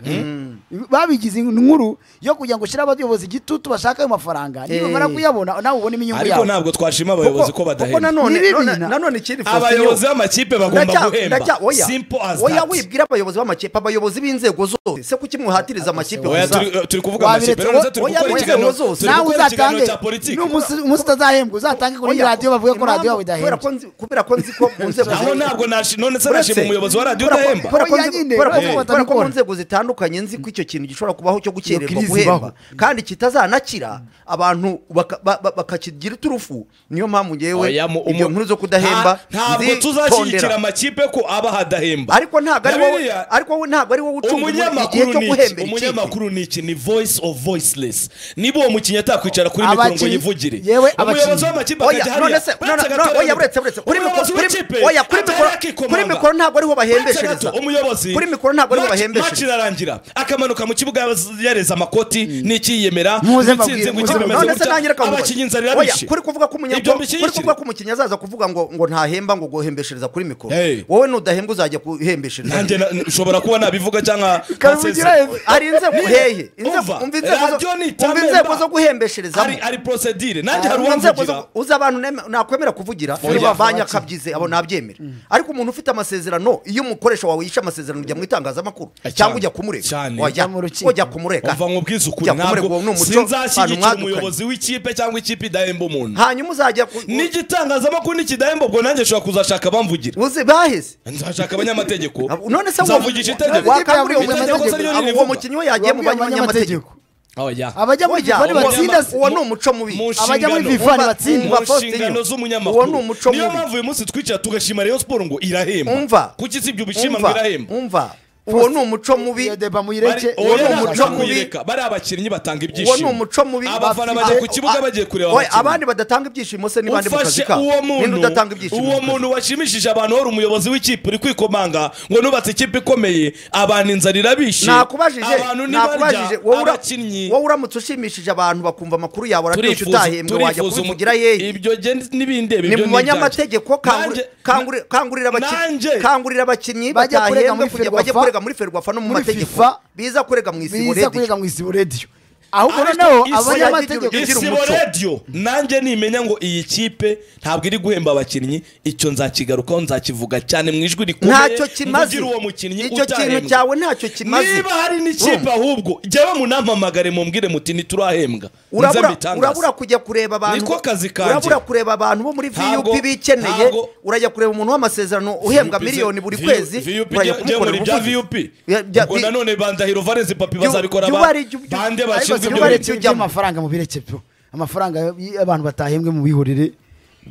babigize inkuru yo kugira ngo ushyire abayobozi igitutu bashaka ayo mafaranga Eh. niba bamara kuyabona nawe ubonemo inyungu ariko yawe ntabwo twashima abayobozi ko kuko badahembwa nanone Ni bibi none- na- nanone ikindi Faustin, abayobozi b'amakipe bagomba ndacya- guhemba ndacya- oya. simple as oya that wibwira abayobozi b'amakipe abayobozi b'inzego zose se kuki mwihatiriza amakipe Oya, gusa? turi- turi kuvuga Wabiretse amakipe rero ndetse turi oya, gukora oya, ikiganiro oya, oya, turi oya, nawe gukora ikiganiro uzatange cya politiki n'umunsi umunsi utazahembwa uzatange kuri Oya, radiyo bavuge ko impamvu- radiyo yawe kubera idahembwa ko nzi- kubera ko nzi ko mu nzego aho zose- ntabwo nashi- none se Uretse- nashima umuyobozi wa radiyo kubera ko- udahemba kubera ko Oya, nzi- nyine, kubera ko- uretse ko kubera ko mu batabikora. nzego zitandukanye nzi ko icyo kintu gishobora kubaho cyo gukererwa Iyo crise guhemba ibaho. kandi kitazanakira abantu baka- ba- ba- bakakigira iturufu niyo mpamvu ngewe Oya, mu- ibyo umu- nkuru zo kudahemba Nta- ntabwo nzitondera. tuzashyigikira amakipe ko aba hadahemba ariko ntabwo ari wowe Bibiliya- ariko wowe ntabwo ari wowe ucunga ubu- igihe umunyamakuru cyo ni iki guhembera ikipe umunyamakuru ni iki ni voice of voiceless niba uwo mukinnyi atakwicara kuri mikoro ngo Abakinnyi- yivugire yewe umuyobozi abakinnyi. w'amakipe Oya, akajya none hariya se- no, no, uretse no, gato- oya, uretse- uretse. Kuri mikoro- umuyobozi kuri- w'ikipe oya, kuri atera mikoro- yakikomanga. kuri mikoro ntabwo ariho bahembeshereza. Uretse gato, umuyobozi Kuri mikoro ntabwo ariho match- bahembeshereza. match irarangira akamara amanuka mu kibuga yareza amakoti n'ikiyemera n'intsinzi Muze mbabwire, ngo muze ikipe mbabwire. imeze none se gutya nanjye reka mbabaze. abakinnyi inzara Oya, irabishe kuri kuvuga ko umunya- Ibyo ngo- mbishyigikira. kuri kuvuga ko umukinnyi azaza kuvuga ngo ngo ntahemba ngo guhembeshereza kuri mikoro Hey. wowe nudahembwa uzajya guhembeshereza nanjye na- nshobora kuba nabivuga cyangwa kabivugira nkasesa. hejuru. hari inzego hehe Umva, inzego umva inzego zo- radio ni umva itamemba. inzego zo hari guhembesherezamo hari prosedire nanjye hari Mu nzego uwamuvugira zo- uzi abantu nem- nakwemera kuvugira Oya. banyakabyize abo nabyemera ariko umuntu ufite amasezerano iyo umukoresha wawe yishe amasezerano ujya mu itangazamakuru Eh, cyane. cyangwa ujya kumurega Cyane. wajya Ujya mu rukiko. ujya kumurega umva ngo ubwize ukuri Ujya kumurega, uwo ni ntabwo umuco abantu sinzashyigikira mwadukanye. umuyobozi w'ikipe cyangwa ikipe idahemba umuntu hanyuma uzajya ku- n'igitangazamakuru nikidahemba ubwo nanjye nshobora kuzashaka abamvugira uzi baheze nzashaka abanyamategeko Abo- none se uwo- nzavugisha itegeko wakanguriye uwo Itegeko se ryo munyamategeko- ntirivuga. uwo mukinnyi we yagiye mu banyamategeko Oya. abajya muri Oya, FIFA uwo- ntibatsinda se uwo ni umuco mubi mu abajya muri nshingano- FIFA Umva- ntibatsinda umva- mu Faustin, nshingano uwo z'umunyamakuru ni umuco niyo mubi. mpamvu uyu munsi twicara tugashima Rayon Sport ngo irahemba umva kuki sibyo ubishima ngo irahemba umva uwo ni umuco mubi iyo deba Bari- muyireke uwo oya, ni ntabwo umuco nshaka mubi. kuyireka. bari abakinnyi batanga uwo ni ibyishimo umuco mubi abafana bafite- bajya ku kibuga a- bagiye kureba Oya, abakinnyi. abandi badatanga ibyishimo se ni bande mu kazi ufashe kabo uwo ninde muntu udatanga ibyishimo mu uwo kazi? muntu washimishije abantu wari umuyobozi w'ikipe uri kwikomanga ngo nubatse ikipe ikomeye abantu inzara irabishe nakubajije abantu nakubajije ntibarya wowe ura- abakinnyi wowe uramutse ushimishije abantu bakumva amakuru yawe araryoshye turifuza utahembwe wajya turifuza umu- kubivugira yehe ibyo genda n'ibindi ni ibyo mu banyamategeko kanguri- Nanjye- kanguri- kangurira abakinnyi Nanjye- kangurira abakinnyi Bajya kurega batahembwe muri kujya Ferwafa, bajye kurega muri ferwafa no mu muri mategeko FIFA, biza kurega mu isibo biza rediyo kurega mu isibo rediyo ahubwo Ariko noneho isibo- abanyamategeko Isibo- isibo umuco. radiyo nanjye nimenya ngo iyi kipe ntabwo iri guhemba abakinnyi icyo nzakigarukaho nzakivuga cyane mu ijwi rikomeye ntacyo kimaze mvugire uwo mukinnyi icyo kintu utahembwe. cyawe ntacyo kimaze niba hari n'ikipe ahubwo jyawe munampamagare mumbwire muti ntiturahembwa Nze urabura mbitangaze. urabura kujya kureba abantu Niko kazi kanjye. urabura kureba abantu bo muri Ntabwo- VUP bikeneye ntabwo- urajya kureba umuntu w'amasezerano uhembwa VUP, miliyoni buri VUP, kwezi VUP, urajya jya- jya muri kumukorera bya ubuvugizi. VUP Ya- bya- ubwo nanone bandahiro valence papi Jya- bazabikora jya ba- ubare- jya- jya- bande ariko bashinzwe ibyo jya ubare- bintu. Ibyo ujyamo. by'amafaranga mu birekezo amafaranga y'abantu batahembwe mu bihurire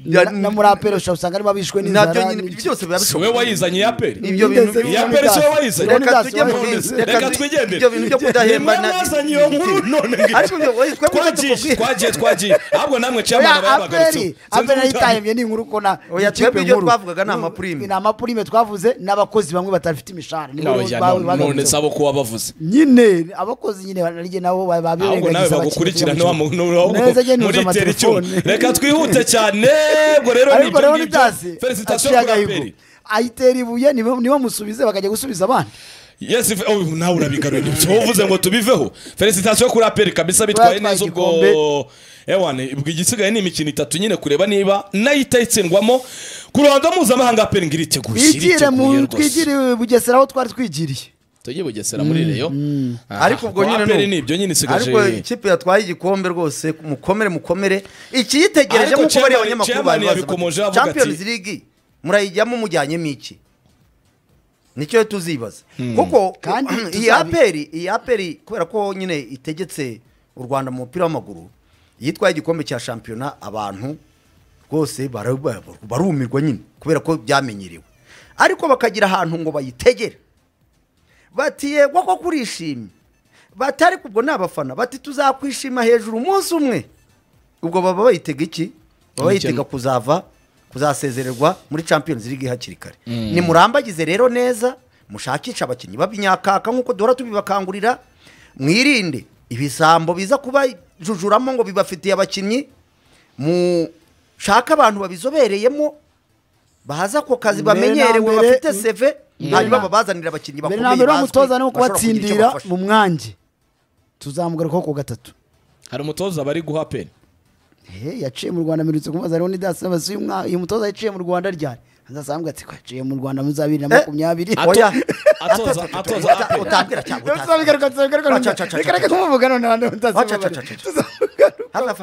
Ya- na na muri apelo ushobora usanga arimo abishwe nabyo n'inzara nyine n'iki. byose biba si wowe bishoboka wayizanye ya peri ibyo bintu Ndetse- byo- Yaperi si wowe wayizanye. Leonidas reka tujye mu wayizanye. bindi Reka tu- twigendere. ibyo bintu byo kudahemba Ni mwe mwazanye iyo nkuru none ngo- ariko ibyo- oye, twebwe twagiye tubikubwira. twagiye twagiye ahubwo namwe Oya, ciyamana apeli barabagaritse apeli nayo itahembye ni inkuru ko na Oya, n'ikipe twebwe ibyo nkuru. twavugaga ni amapurime. ni amapurime twavuze n'abakozi bamwe batafite imishahara nibo bawe none bagarutseho. sabo kuba bavuze nyine abakozi nyine bararye nabo ahubwo nawe bagukurikirana wa muntu neza agenda uza muritera icyuma amatelefone reka twihute cyane ubwo rero ni ariko ibyo rero ngibyo nitasi felicitasiyo aciye kuri agahigo aperi ayitera ibuye nibo nibo musubize bakajya gusubiza abandi yes if- oh, nawe urabigaruye ibyo uvuze ngo tubiveho felicitasiyo kuri aperi kabisa bitwaye Batwaye neza ubwo igikombe. ewane ubwo igisigaye ni imikino itatu nyine kureba niba nayo itayitsindwamo ku ruhando mpuzamahanga aperi ngo iriteguye bigire iriteguye mu rwose. twigire bugesera aho twari twigiriye tujye bugesera muri reyo Aha, Ariko ubwo nyine aperi ni- ni ibyo nyine ariko isigaje ikipe yatwaye igikombe rwose mukomere mukomere ikiyitegereje Ariko nk'uko bariya chairman- banyamakuru chairman babibaza bati, yabikomojeho avuga ati- champions league murayijyamo mujyanyemo iki nicyo tuzibaza kuko Kandi iyi tuzabi- aperi iyi aperi kubera ko nyine itegetse u rwanda mu mupira w'amaguru yitwaye igikombe cya shampiyona abantu rwose bara- bara- barumirwa nyine kubera ko byamenyerewe ariko bakagira ahantu ngo bayitegere bati yego ko kurishimye bati ariko ubwo ni abafana bati tuzakwishima hejuru umunsi umwe ubwo baba bayitega iki baba bayitega kuzava kuzasezererwa muri champions league hakiri kare nimurambagize rero neza mushakishe abakinnyi b'abinyakaka nk'uko duhora tubibakangurira mwirinde ibisambo biza kubajujuramo ngo bibafitiye abakinnyi mushake abantu babizobereyemo bahaza ako kazi Mbere na bamenyerewe mbere- bafite seve mbere hanyuma na- babazanira abakinnyi mbere bakomeye na mbere bazwi, umutoza ni bashobora kugira icyo kubatsindira bafasha. mu mwanjye tuzamugarukaho ku gatatu hari umutoza bari guha aperi He, yaciye mu rwanda mperutse kumubaza rero nidasi basi uyu mwa- uyu mutoza yaciye mu rwanda ryari azasambwa ati ko yaciye mu rwanda muri za bibiri na Eh, makumyabiri Ato- Oya. atoza- Ata- atoza uta- Apple. utambwira cyangwa utazambwira. Aca, aca, tuzabigaruka aca, tuzabigaruka aca. reka reka tumuvuga none hano tuzabigaruka aca, aca, aca. Hafi, hafi, hafi,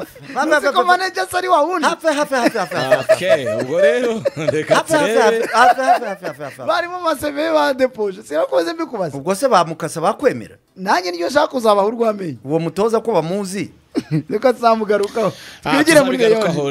hafi, tuzi ko hafi. manager se ari wa wundi hafi hafi hafi hafi hafi okay ubwo rero reka hafi hafi turebe hafi hafi hafi hafi hafi hafi hafi barimo amaseve badepoje sinakomeze mbikubaza ubwo se bamukasa bakwemera nanjye niyo nshaka kuzabaho urw'amenyo uwo mutoza ko bamuzi reka tuzamugarukaho Ah, twigire muri tuzabigarukaho leone